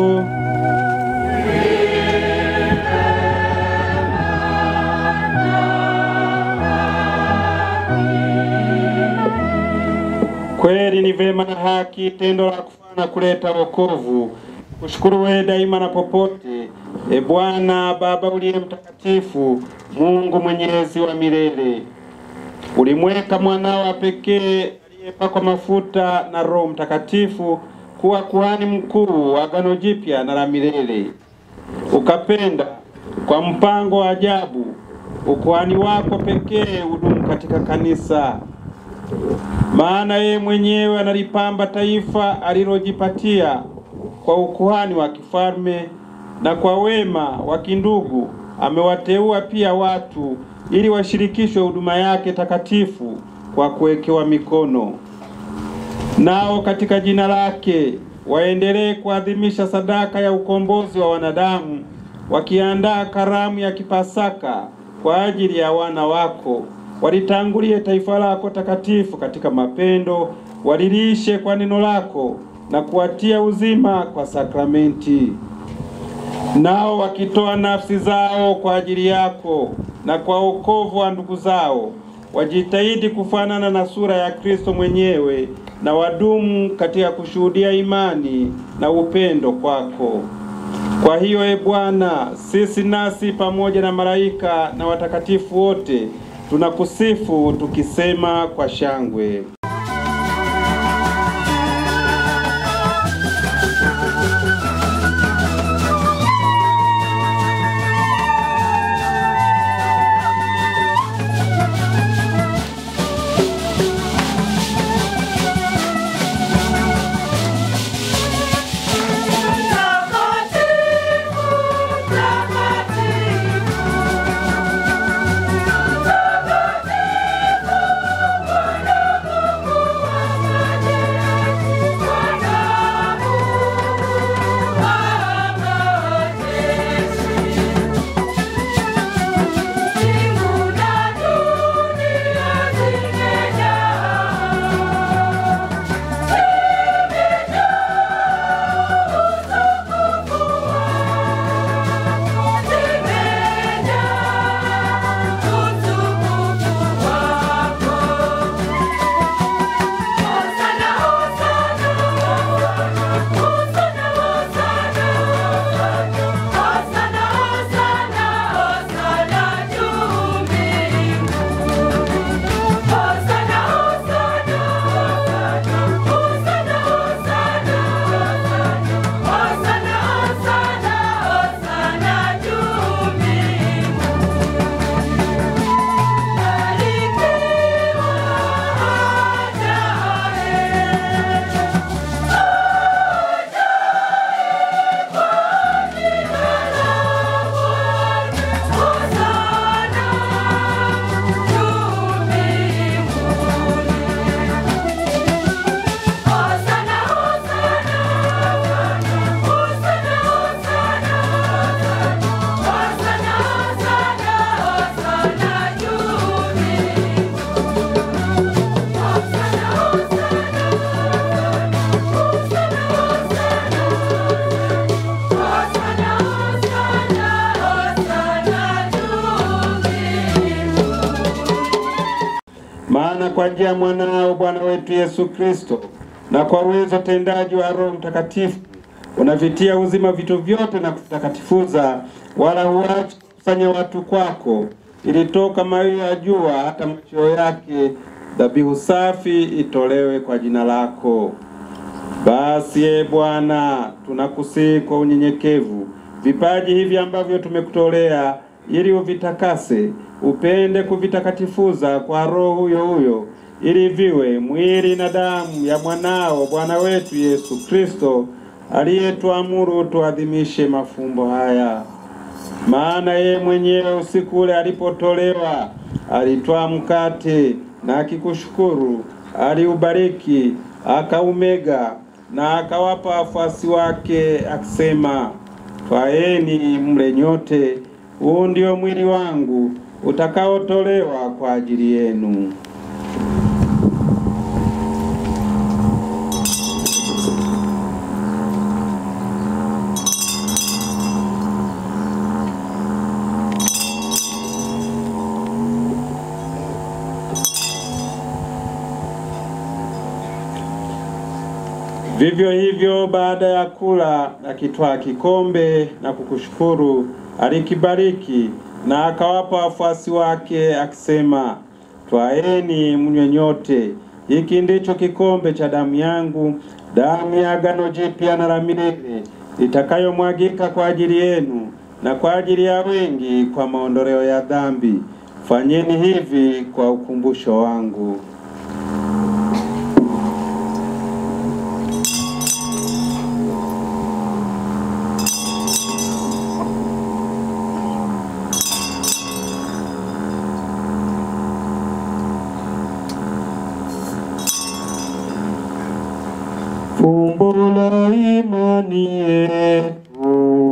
Kweli ni vema na haki, tendo la kufaa na kuleta wokovu. Kushukuru wewe daima na popote, e Bwana Baba uliye mtakatifu, Mungu mwenyezi wa milele. Ulimweka mwanao wa pekee aliyepakwa mafuta na Roho Mtakatifu kuwa kuhani mkuu wa agano jipya na la milele. Ukapenda kwa mpango wa ajabu ukuhani wako pekee udumu katika kanisa maana yeye mwenyewe analipamba taifa alilojipatia kwa ukuhani wa kifalme, na kwa wema wa kindugu amewateua pia watu ili washirikishwe huduma yake takatifu kwa kuwekewa mikono. Nao katika jina lake waendelee kuadhimisha sadaka ya ukombozi wa wanadamu, wakiandaa karamu ya kipasaka kwa ajili ya wana wako walitangulie taifa lako takatifu katika mapendo, walilishe kwa neno lako na kuwatia uzima kwa sakramenti. Nao wakitoa nafsi zao kwa ajili yako na kwa wokovu wa ndugu zao, wajitahidi kufanana na sura ya Kristo mwenyewe na wadumu katika kushuhudia imani na upendo kwako. Kwa hiyo, e Bwana, sisi nasi pamoja na malaika na watakatifu wote tunakusifu tukisema kwa shangwe. Takatifu, takatifu, Bwana Mungu kwa njia ya mwanao Bwana wetu Yesu Kristo, na kwa uwezo tendaji wa Roho Mtakatifu unavitia uzima vitu vyote na kuvitakatifuza, wala huachi kukusanya watu kwako, ili toka mawio ya jua hata machweo yake dhabihu safi itolewe kwa jina lako. Basi e Bwana, tunakusihi kwa unyenyekevu vipaji hivi ambavyo tumekutolea, ili uvitakase, upende kuvitakatifuza kwa Roho huyo huyo, ili viwe mwili na damu ya mwanao Bwana wetu Yesu Kristo, aliyetuamuru tuadhimishe mafumbo haya. Maana yeye mwenyewe usiku ule alipotolewa, alitwaa mkate na akikushukuru, aliubariki, akaumega na akawapa wafuasi wake akisema, twaeni mle nyote, huu ndio mwili wangu utakaotolewa kwa ajili yenu. Vivyo hivyo baada ya kula, akitwaa kikombe na kukushukuru, alikibariki na akawapa wafuasi wake akisema, twaeni mnywe nyote, hiki ndicho kikombe cha damu yangu, damu ya agano jipya na la milele, itakayomwagika kwa ajili yenu na kwa ajili ya wengi kwa maondoleo ya dhambi. Fanyeni hivi kwa ukumbusho wangu. Fumbo la imani yetu.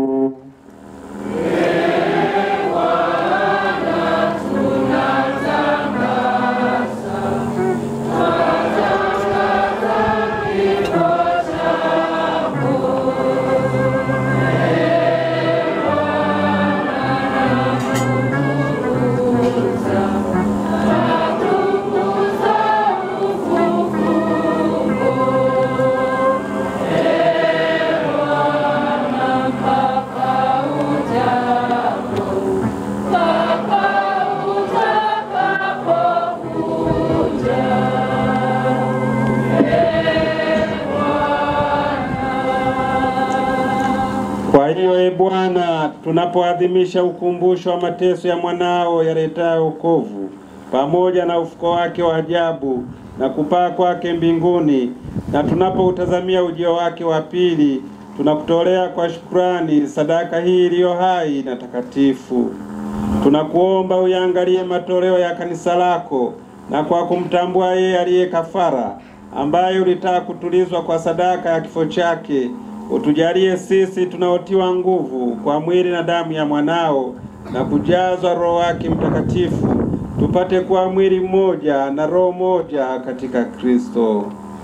Kwa hiyo e Bwana, tunapoadhimisha ukumbusho wa mateso ya mwanao yaletayo wokovu pamoja na ufuko wake wa ajabu na kupaa kwake mbinguni, na tunapoutazamia ujio wake wa pili, tunakutolea kwa shukrani sadaka hii iliyo hai na takatifu. Tunakuomba uyaangalie matoleo ya kanisa lako, na kwa kumtambua yeye aliye kafara, ambaye ulitaka kutulizwa kwa sadaka ya kifo chake, utujalie sisi tunaotiwa nguvu kwa mwili na damu ya mwanao na kujazwa Roho wake Mtakatifu, tupate kuwa mwili mmoja na roho moja katika Kristo.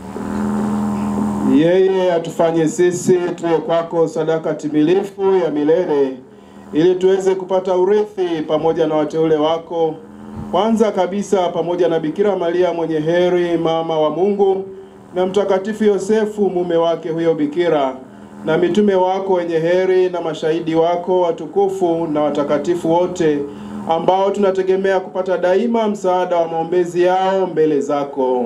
Yeye atufanye sisi tuwe kwako sadaka timilifu ya milele, ili tuweze kupata urithi pamoja na wateule wako, kwanza kabisa pamoja na Bikira Maria mwenye heri, mama wa Mungu, na Mtakatifu Yosefu mume wake huyo bikira, na mitume wako wenye heri, na mashahidi wako watukufu na watakatifu wote, ambao tunategemea kupata daima msaada wa maombezi yao mbele zako.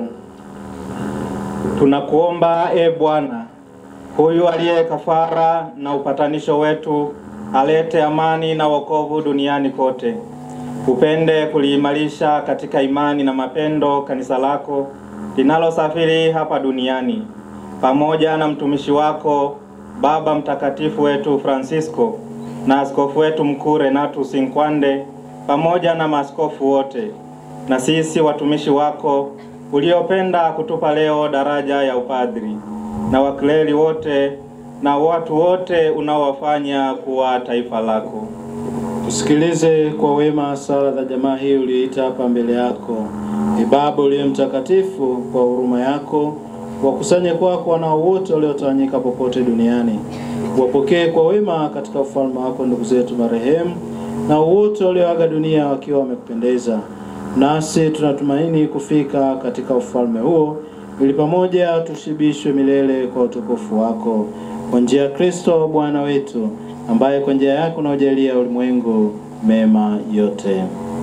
Tunakuomba e Bwana, huyu aliye kafara na upatanisho wetu, alete amani na wokovu duniani kote. Upende kuliimarisha katika imani na mapendo kanisa lako linalosafiri hapa duniani, pamoja na mtumishi wako Baba Mtakatifu wetu Francisco na askofu wetu mkuu Renatus Nkwande pamoja na maaskofu wote, na sisi watumishi wako uliopenda kutupa leo daraja ya upadri na wakleri wote na watu wote unaowafanya kuwa taifa lako. Tusikilize kwa wema sala za jamaa hii uliyoita hapa mbele yako. Ee Baba uliye mtakatifu, kwa huruma yako wakusanye kwako wanao wote waliotawanyika popote duniani, wapokee kwa wema katika ufalme wako ndugu zetu marehemu na wote walioaga dunia wakiwa wamekupendeza. nasi tunatumaini kufika katika ufalme huo, ili pamoja tushibishwe milele kwa utukufu wako, kwa njia ya Kristo Bwana wetu, ambaye kwa njia yake unaojalia ulimwengu mema yote.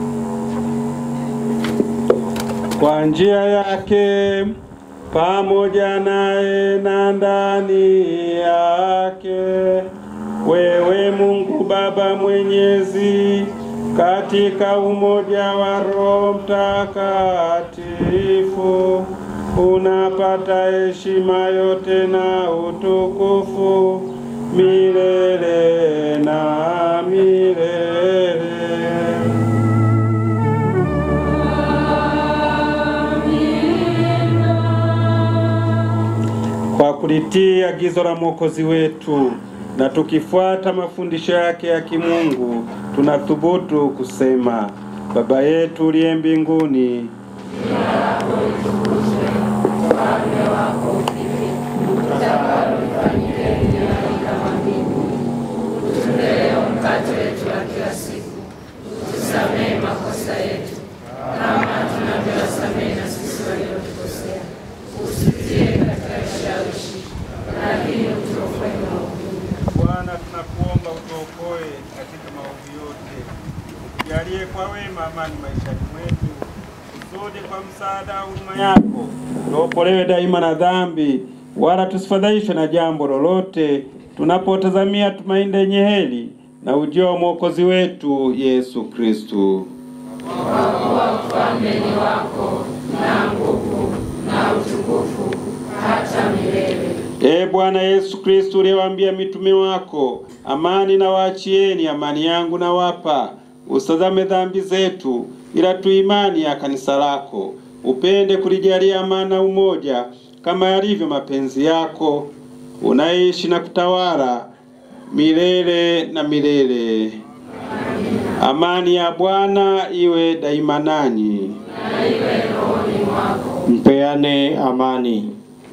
Kwa njia yake pamoja naye na ndani yake, wewe Mungu Baba Mwenyezi, katika umoja wa Roho Mtakatifu, unapata heshima yote na utukufu milele na milele. Kwa kulitii agizo la Mwokozi wetu na tukifuata mafundisho yake ya kimungu, tunathubutu kusema: Baba yetu uliye mbinguni, Leo mkate wetu wa kila siku, tusamehe makosa yetu kama tunavyowasamehe na sisi waliotukosea, usitie katika kishawishi, lakini utuokoe maovu. Bwana, tunakuomba utuokoe katika maovu yote, ujalie kwa wema amani maishani mwetu, kusudi kwa msaada wa huruma yako tuokolewe daima na dhambi, wala tusifadhaishwe na jambo lolote, tunapotazamia tumaini lenye heri na ujio wa mwokozi wetu Yesu Kristu. Kwa kuwa ufalme ni wako na nguvu na utukufu hata milele. Ee Bwana Yesu Kristo, uliyewaambia mitume wako, amani na waachieni, amani yangu na wapa, usitazame dhambi zetu, ila tu imani ya kanisa lako. Upende kulijalia amani na umoja, kama yalivyo mapenzi yako, unaishi na kutawala milele na milele. Amani ya Bwana iwe daima nanyi. Na iwe rohoni mwako. Mpeane amani.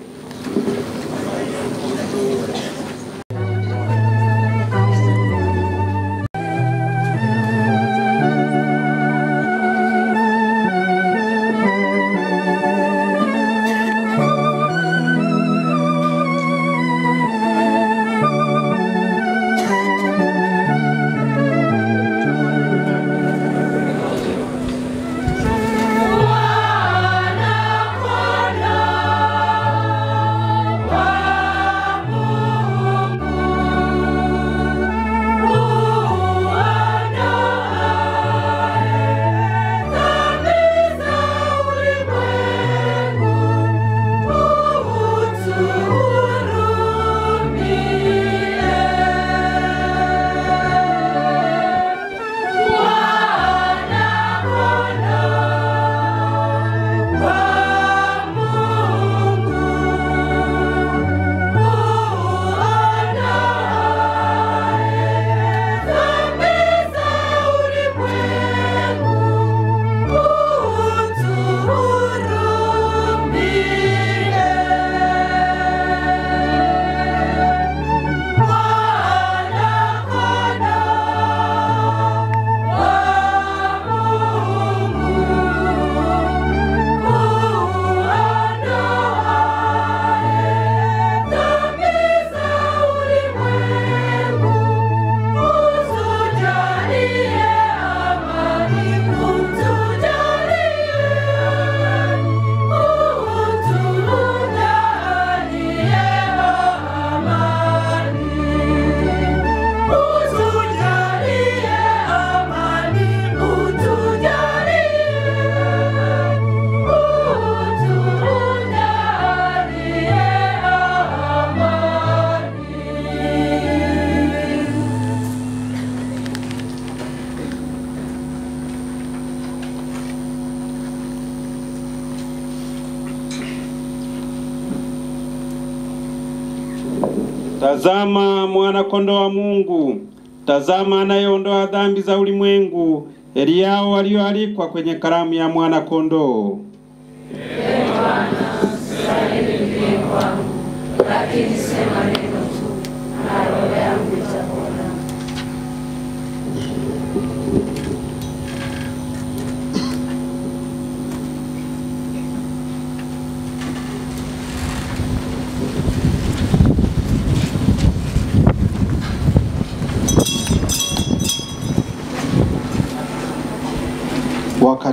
Tazama mwana kondoo wa Mungu, tazama anayeondoa dhambi za ulimwengu. Heri yao walioalikwa kwenye karamu ya mwana kondoo. Ee Bwana, stahili ndiye kwangu, lakini sema neno tu, na roho yangu itapona.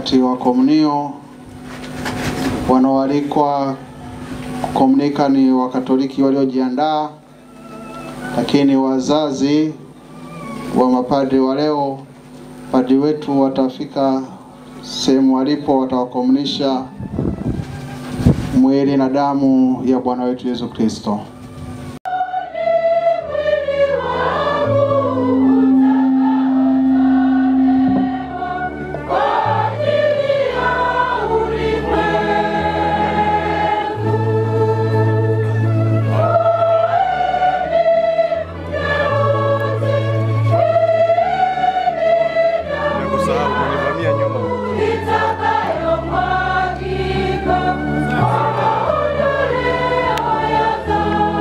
wakati wa komunio. Wanaoalikwa kukomunika ni Wakatoliki waliojiandaa, lakini wazazi wa mapadri wa leo, padri wetu watafika sehemu walipo, watawakomunisha mwili na damu ya Bwana wetu Yesu Kristo. Itakayomwagika, wakaondolea haya dhambi.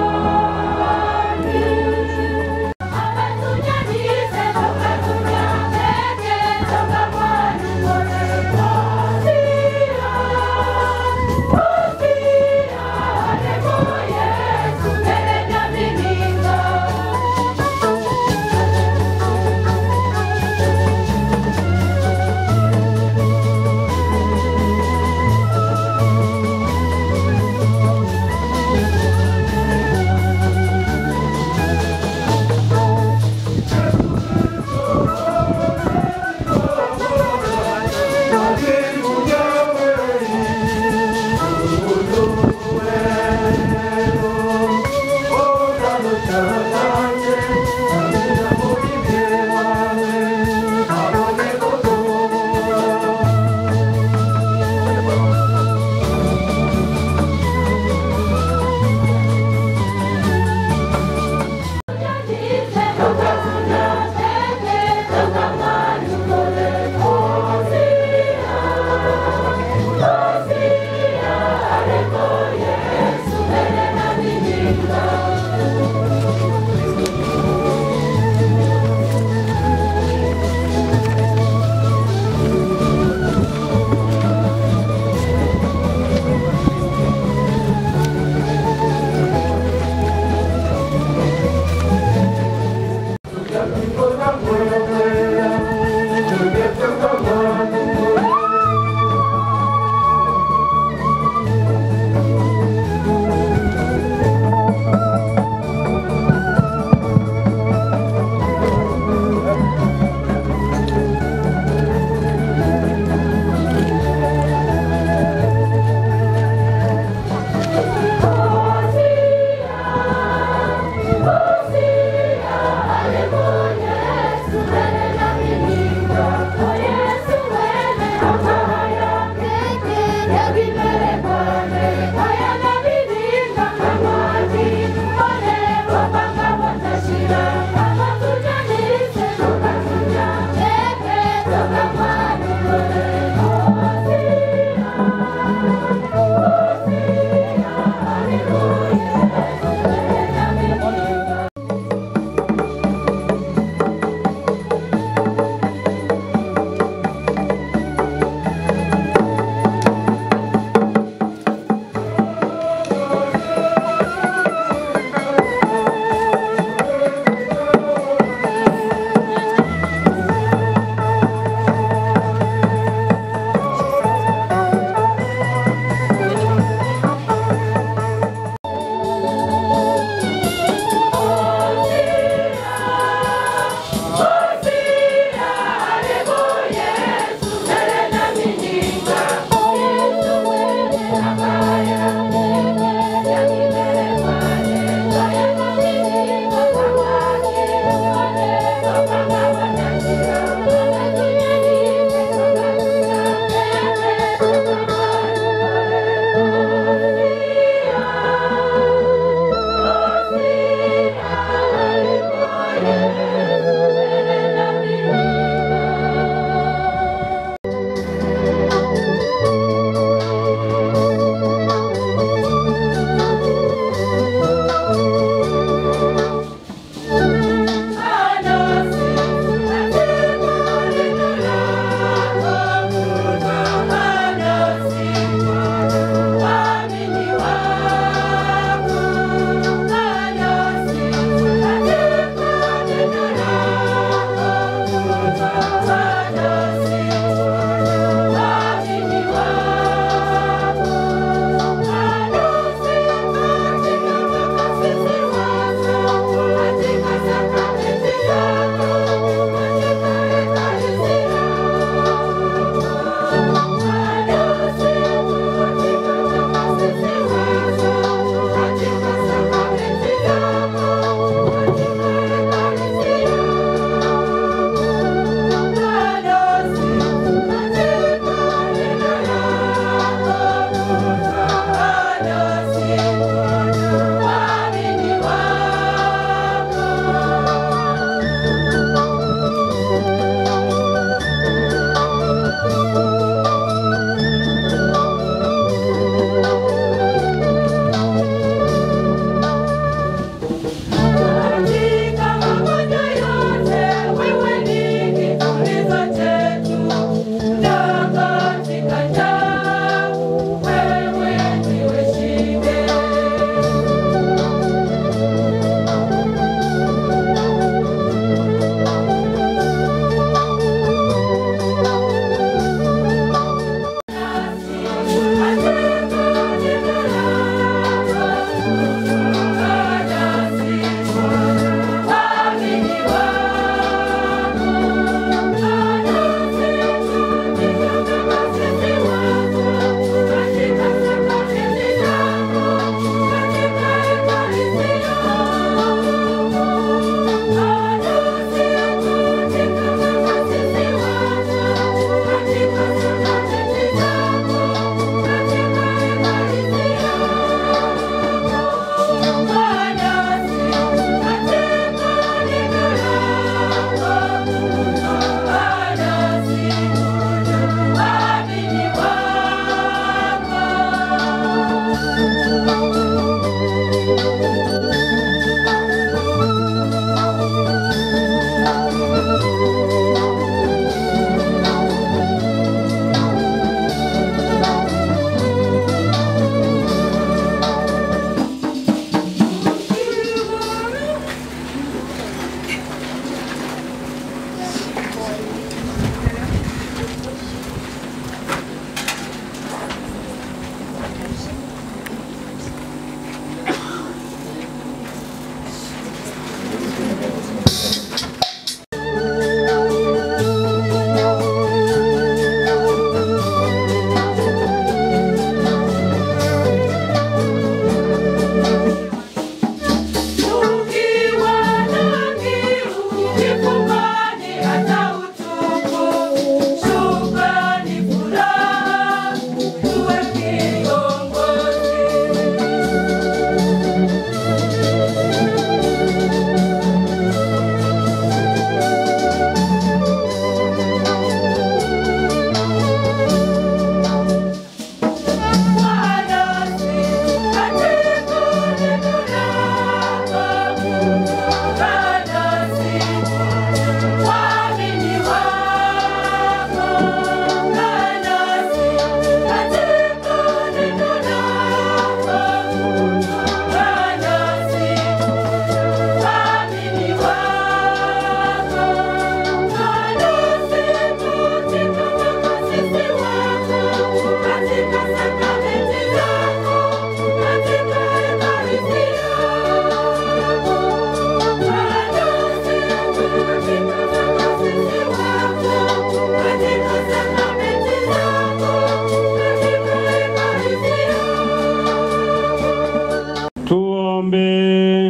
Tuombe.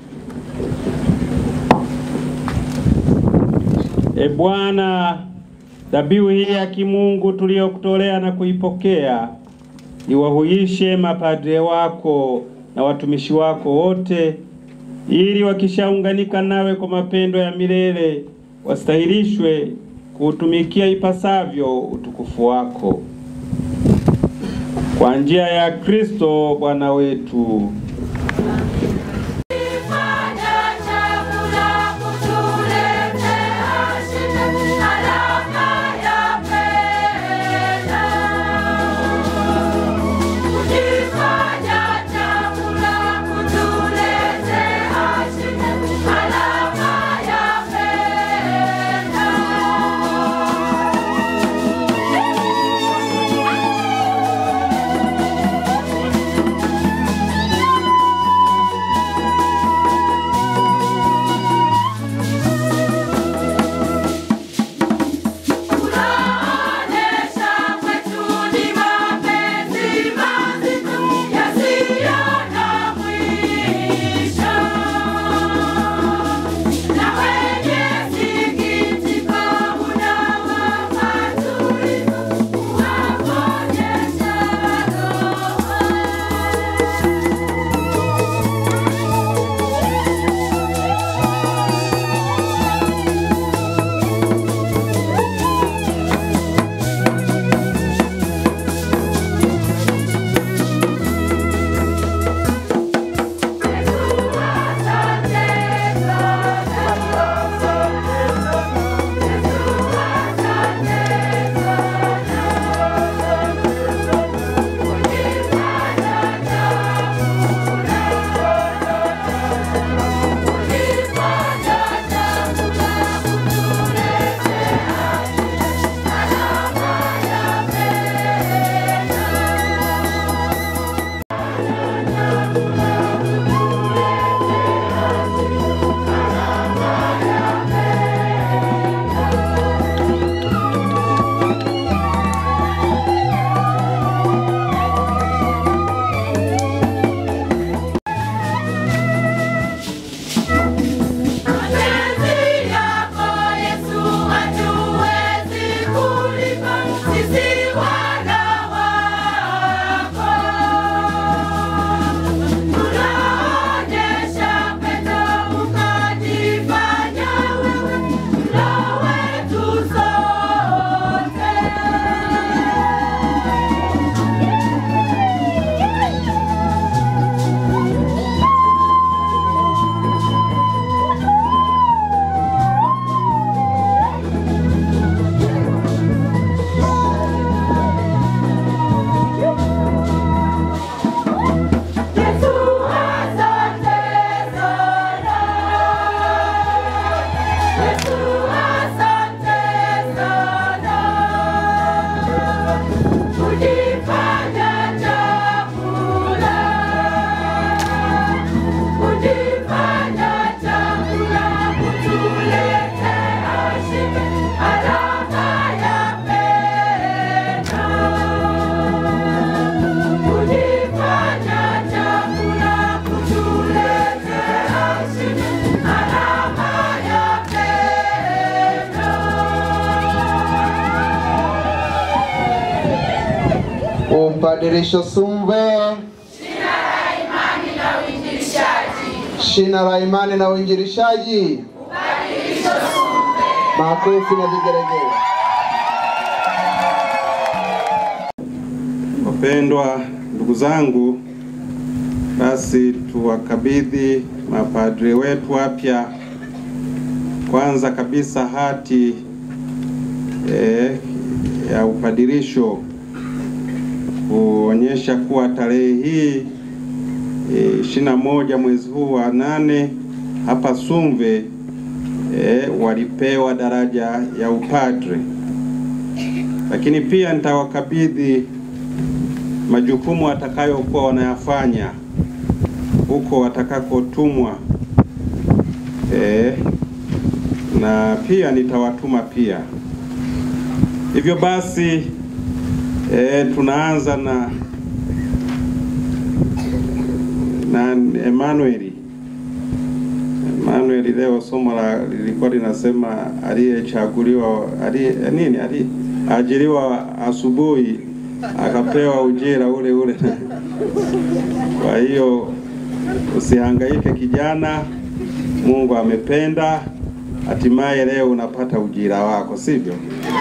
E Bwana, dhabihu hii ya kimungu tuliyokutolea na kuipokea iwahuishe mapadre wako na watumishi wako wote, ili wakishaunganika nawe kwa mapendo ya milele wastahilishwe kuutumikia ipasavyo utukufu wako kwa njia ya Kristo Bwana wetu. Upadirisho Sumve, shina la imani na uinjilishaji, makofi na vigelegele. Wapendwa ndugu zangu, basi tuwakabidhi mapadre wetu wapya kwanza kabisa hati eh, ya upadirisho kuonyesha kuwa tarehe hii ishirini na moja mwezi huu wa nane hapa Sumve e, walipewa daraja ya upadre, lakini pia nitawakabidhi majukumu watakayokuwa wanayafanya huko watakakotumwa e, na pia nitawatuma pia. Hivyo basi e, tunaanza na na Emmanuel. Emmanuel leo somo la lilikuwa linasema aliyechaguliwa aliye nini ali ajiriwa asubuhi akapewa ujira ule ule. Kwa hiyo usihangaike kijana, Mungu amependa, hatimaye leo unapata ujira wako, sivyo?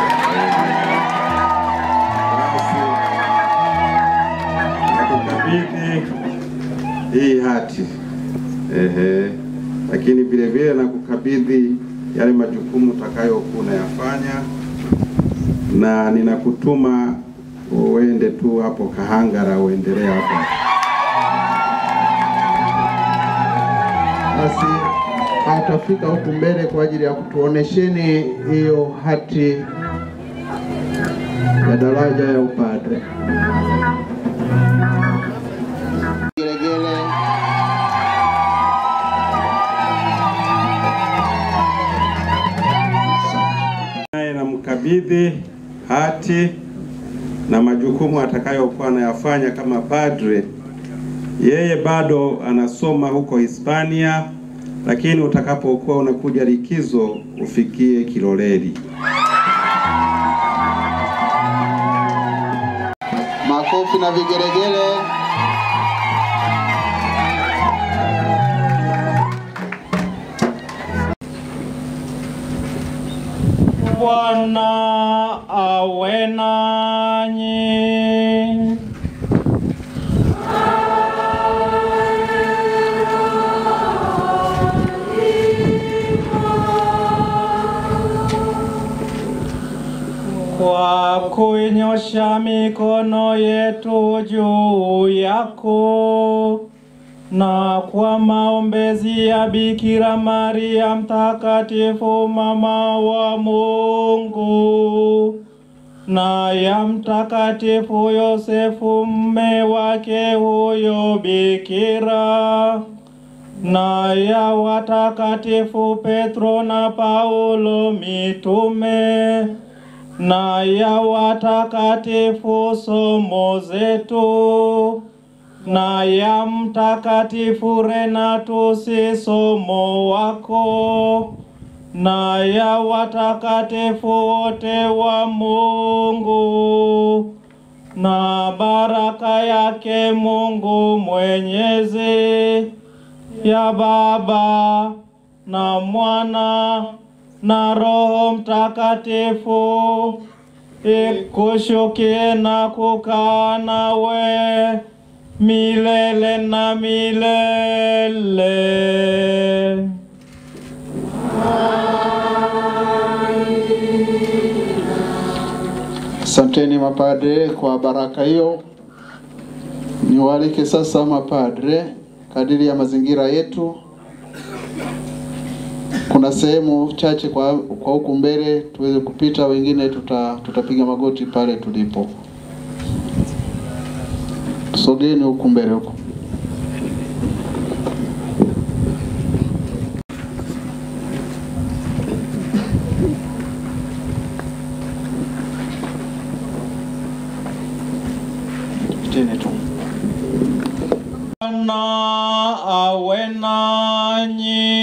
Nakukabidhi hii hati ehe, lakini vile vile nakukabidhi yale majukumu utakayokuwa unayafanya, na ninakutuma uende tu hapo Kahangara, uendelee hapo. Basi atafika huku mbele kwa ajili ya kutuonesheni hiyo hati ya daraja ya upadre. Gelegele. naye namkabidhi hati na majukumu atakayokuwa anayafanya kama padre. Yeye bado anasoma huko Hispania, lakini utakapokuwa unakuja likizo ufikie Kiloleli. Makofi na vigelegele. Bwana awe nanyi. Kwa kuinyosha mikono yetu juu yako na kwa maombezi ya Bikira Maria mtakatifu mama wa Mungu na ya mtakatifu Yosefu mme wake huyo Bikira na ya watakatifu Petro na Paulo mitume na ya watakatifu somo zetu na ya mtakatifu Renatusi somo wako na ya watakatifu wote wa Mungu na baraka yake Mungu Mwenyezi ya Baba na Mwana na Roho Mtakatifu ikushukie na kukaa nawe milele na milele. Asanteni mapadre kwa baraka hiyo. Niwaalike sasa mapadre kadiri ya mazingira yetu. Kuna sehemu chache kwa, kwa huku mbele tuweze kupita, wengine tuta, tutapiga magoti pale tulipo. Sogeni huku mbele huku. Piteni tu. Bwana awe nanyi.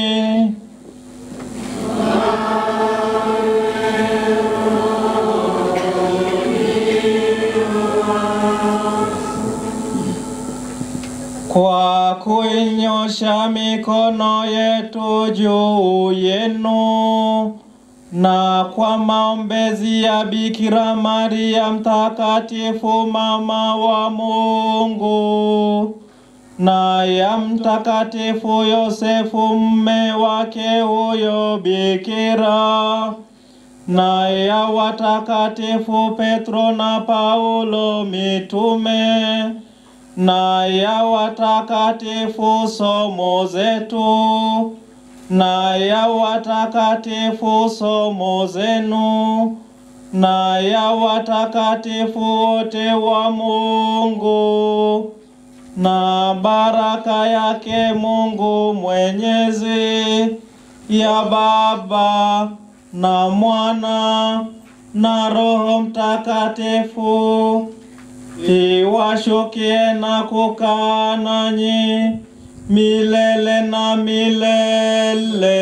Kwa kuinyosha mikono yetu juu yenu na kwa maombezi ya Bikira Maria mtakatifu mama wa Mungu na ya mtakatifu Yosefu mme wake huyo Bikira na ya watakatifu Petro na Paulo mitume na ya watakatifu somo zetu na ya watakatifu somo zenu na ya watakatifu wote wa Mungu na baraka yake Mungu Mwenyezi ya Baba na Mwana na Roho Mtakatifu iwashukie na kukaa nanyi milele na milele.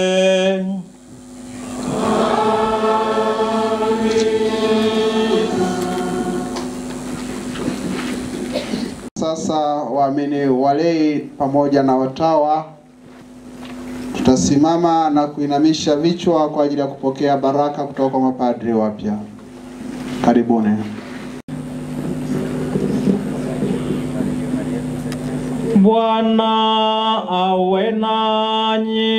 Sasa waamini walei pamoja na watawa tutasimama na kuinamisha vichwa kwa ajili ya kupokea baraka kutoka kwa mapadri wapya. Karibuni. Bwana awe nanyi.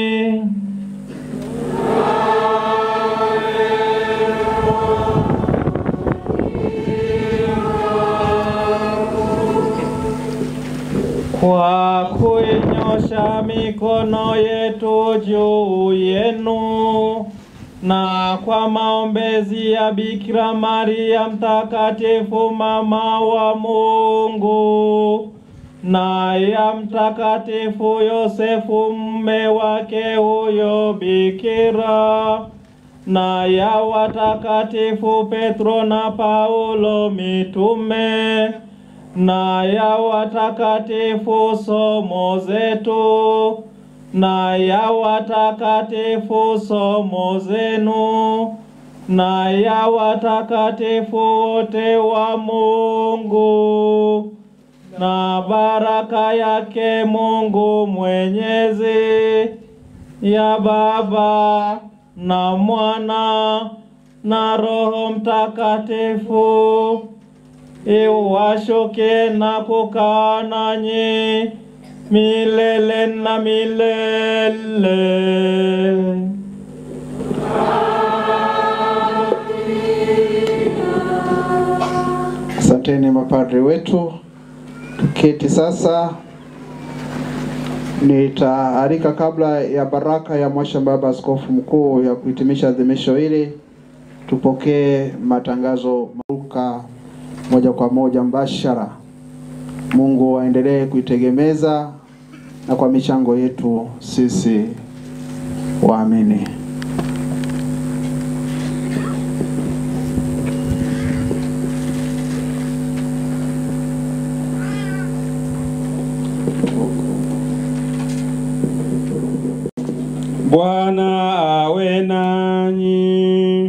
Kwa kuinyosha mikono yetu juu yenu na kwa maombezi ya Bikira Maria mtakatifu mama wa Mungu na ya mtakatifu Yosefu mme wake huyo bikira na ya watakatifu Petro na Paulo mitume na ya watakatifu somo zetu na ya watakatifu somo zenu na ya watakatifu wote wa Mungu na baraka yake Mungu Mwenyezi ya Baba na Mwana na Roho Mtakatifu iwashuke na kukaa nanyi milele na milele. Asanteni mapadri wetu. Tuketi sasa. Nitaalika kabla ya baraka ya Mwasha Baba Askofu Mkuu ya kuhitimisha adhimisho hili, tupokee matangazo maruka moja kwa moja mbashara. Mungu aendelee kuitegemeza na kwa michango yetu sisi waamini. Bwana awe nanyi.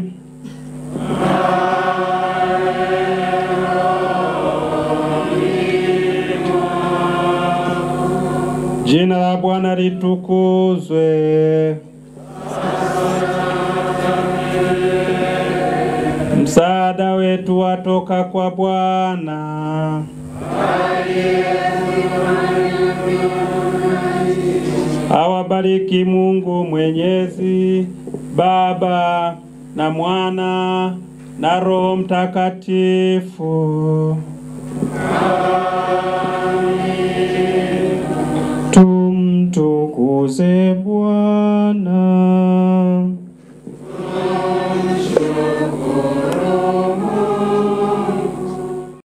Jina la Bwana litukuzwe. Msaada wetu watoka kwa Bwana. Awabariki Mungu Mwenyezi, Baba na Mwana na Roho Mtakatifu. Amen.